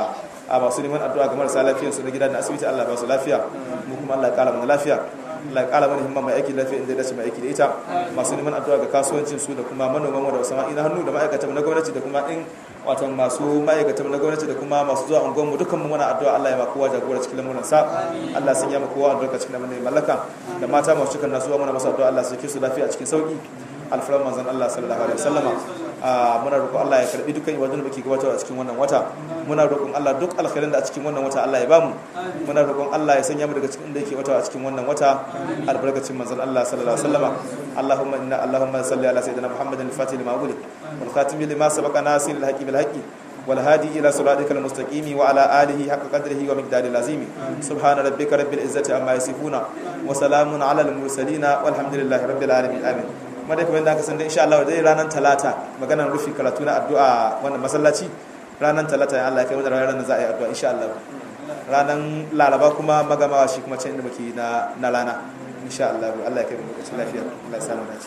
a masu neman addu'a ga marasa lafiyar su na gida da asibiti Allah ba su lafiya mu kuma Allah ya kara mana lafiya Allah ya kara mana himma mai aiki lafiya inda ya dace mai aiki da ita masu neman addu'a ga kasuwancin su da kuma manoman da sama'i na hannu da ma'aikatan na gwamnati da kuma in wato masu ma'aikatan na gwamnati da kuma masu zuwa unguwar mu dukkan mu muna addu'a Allah ya ma kowa jagora cikin lamuran sa Allah sun yi ma kowa albarka cikin lamuran mallaka da mata masu cikin nasuwa muna masa addu'a Allah su su lafiya cikin sauki alfaran manzon Allah sallallahu alaihi wasallama muna roƙon Allah ya karbi dukkan ibadun da muke gabatarwa a cikin wannan wata muna roƙon Allah duk alkhairin da a cikin wannan wata Allah ya bamu muna roƙon Allah ya sanya mu daga cikin da yake wata a cikin wannan wata albarkacin manzon Allah sallallahu alaihi wasallama Allahumma inna Allahumma salli ala sayyidina Muhammadin al-fatih lima ughliq wal khatim lima sabaqa nasir al-haqqi bil haqqi والهادي إلى صراطك المستقيم وعلى آله حق قدره ومقداره العظيم سبحان ربك رب العزة عما يصفون وسلام على المرسلين والحمد لله رب العالمين آمين kuma dai kamar da aka san da insha Allah dai ranar talata maganar rufi karatu na addu'a wannan masallaci ranar talata ya Allah ya kai mu da ranar da za a yi addu'a insha Allah ranar laraba kuma magamawa shi kuma can inda muke na na rana insha Allah Allah ya kai mu lokacin lafiya Allah ya samu dace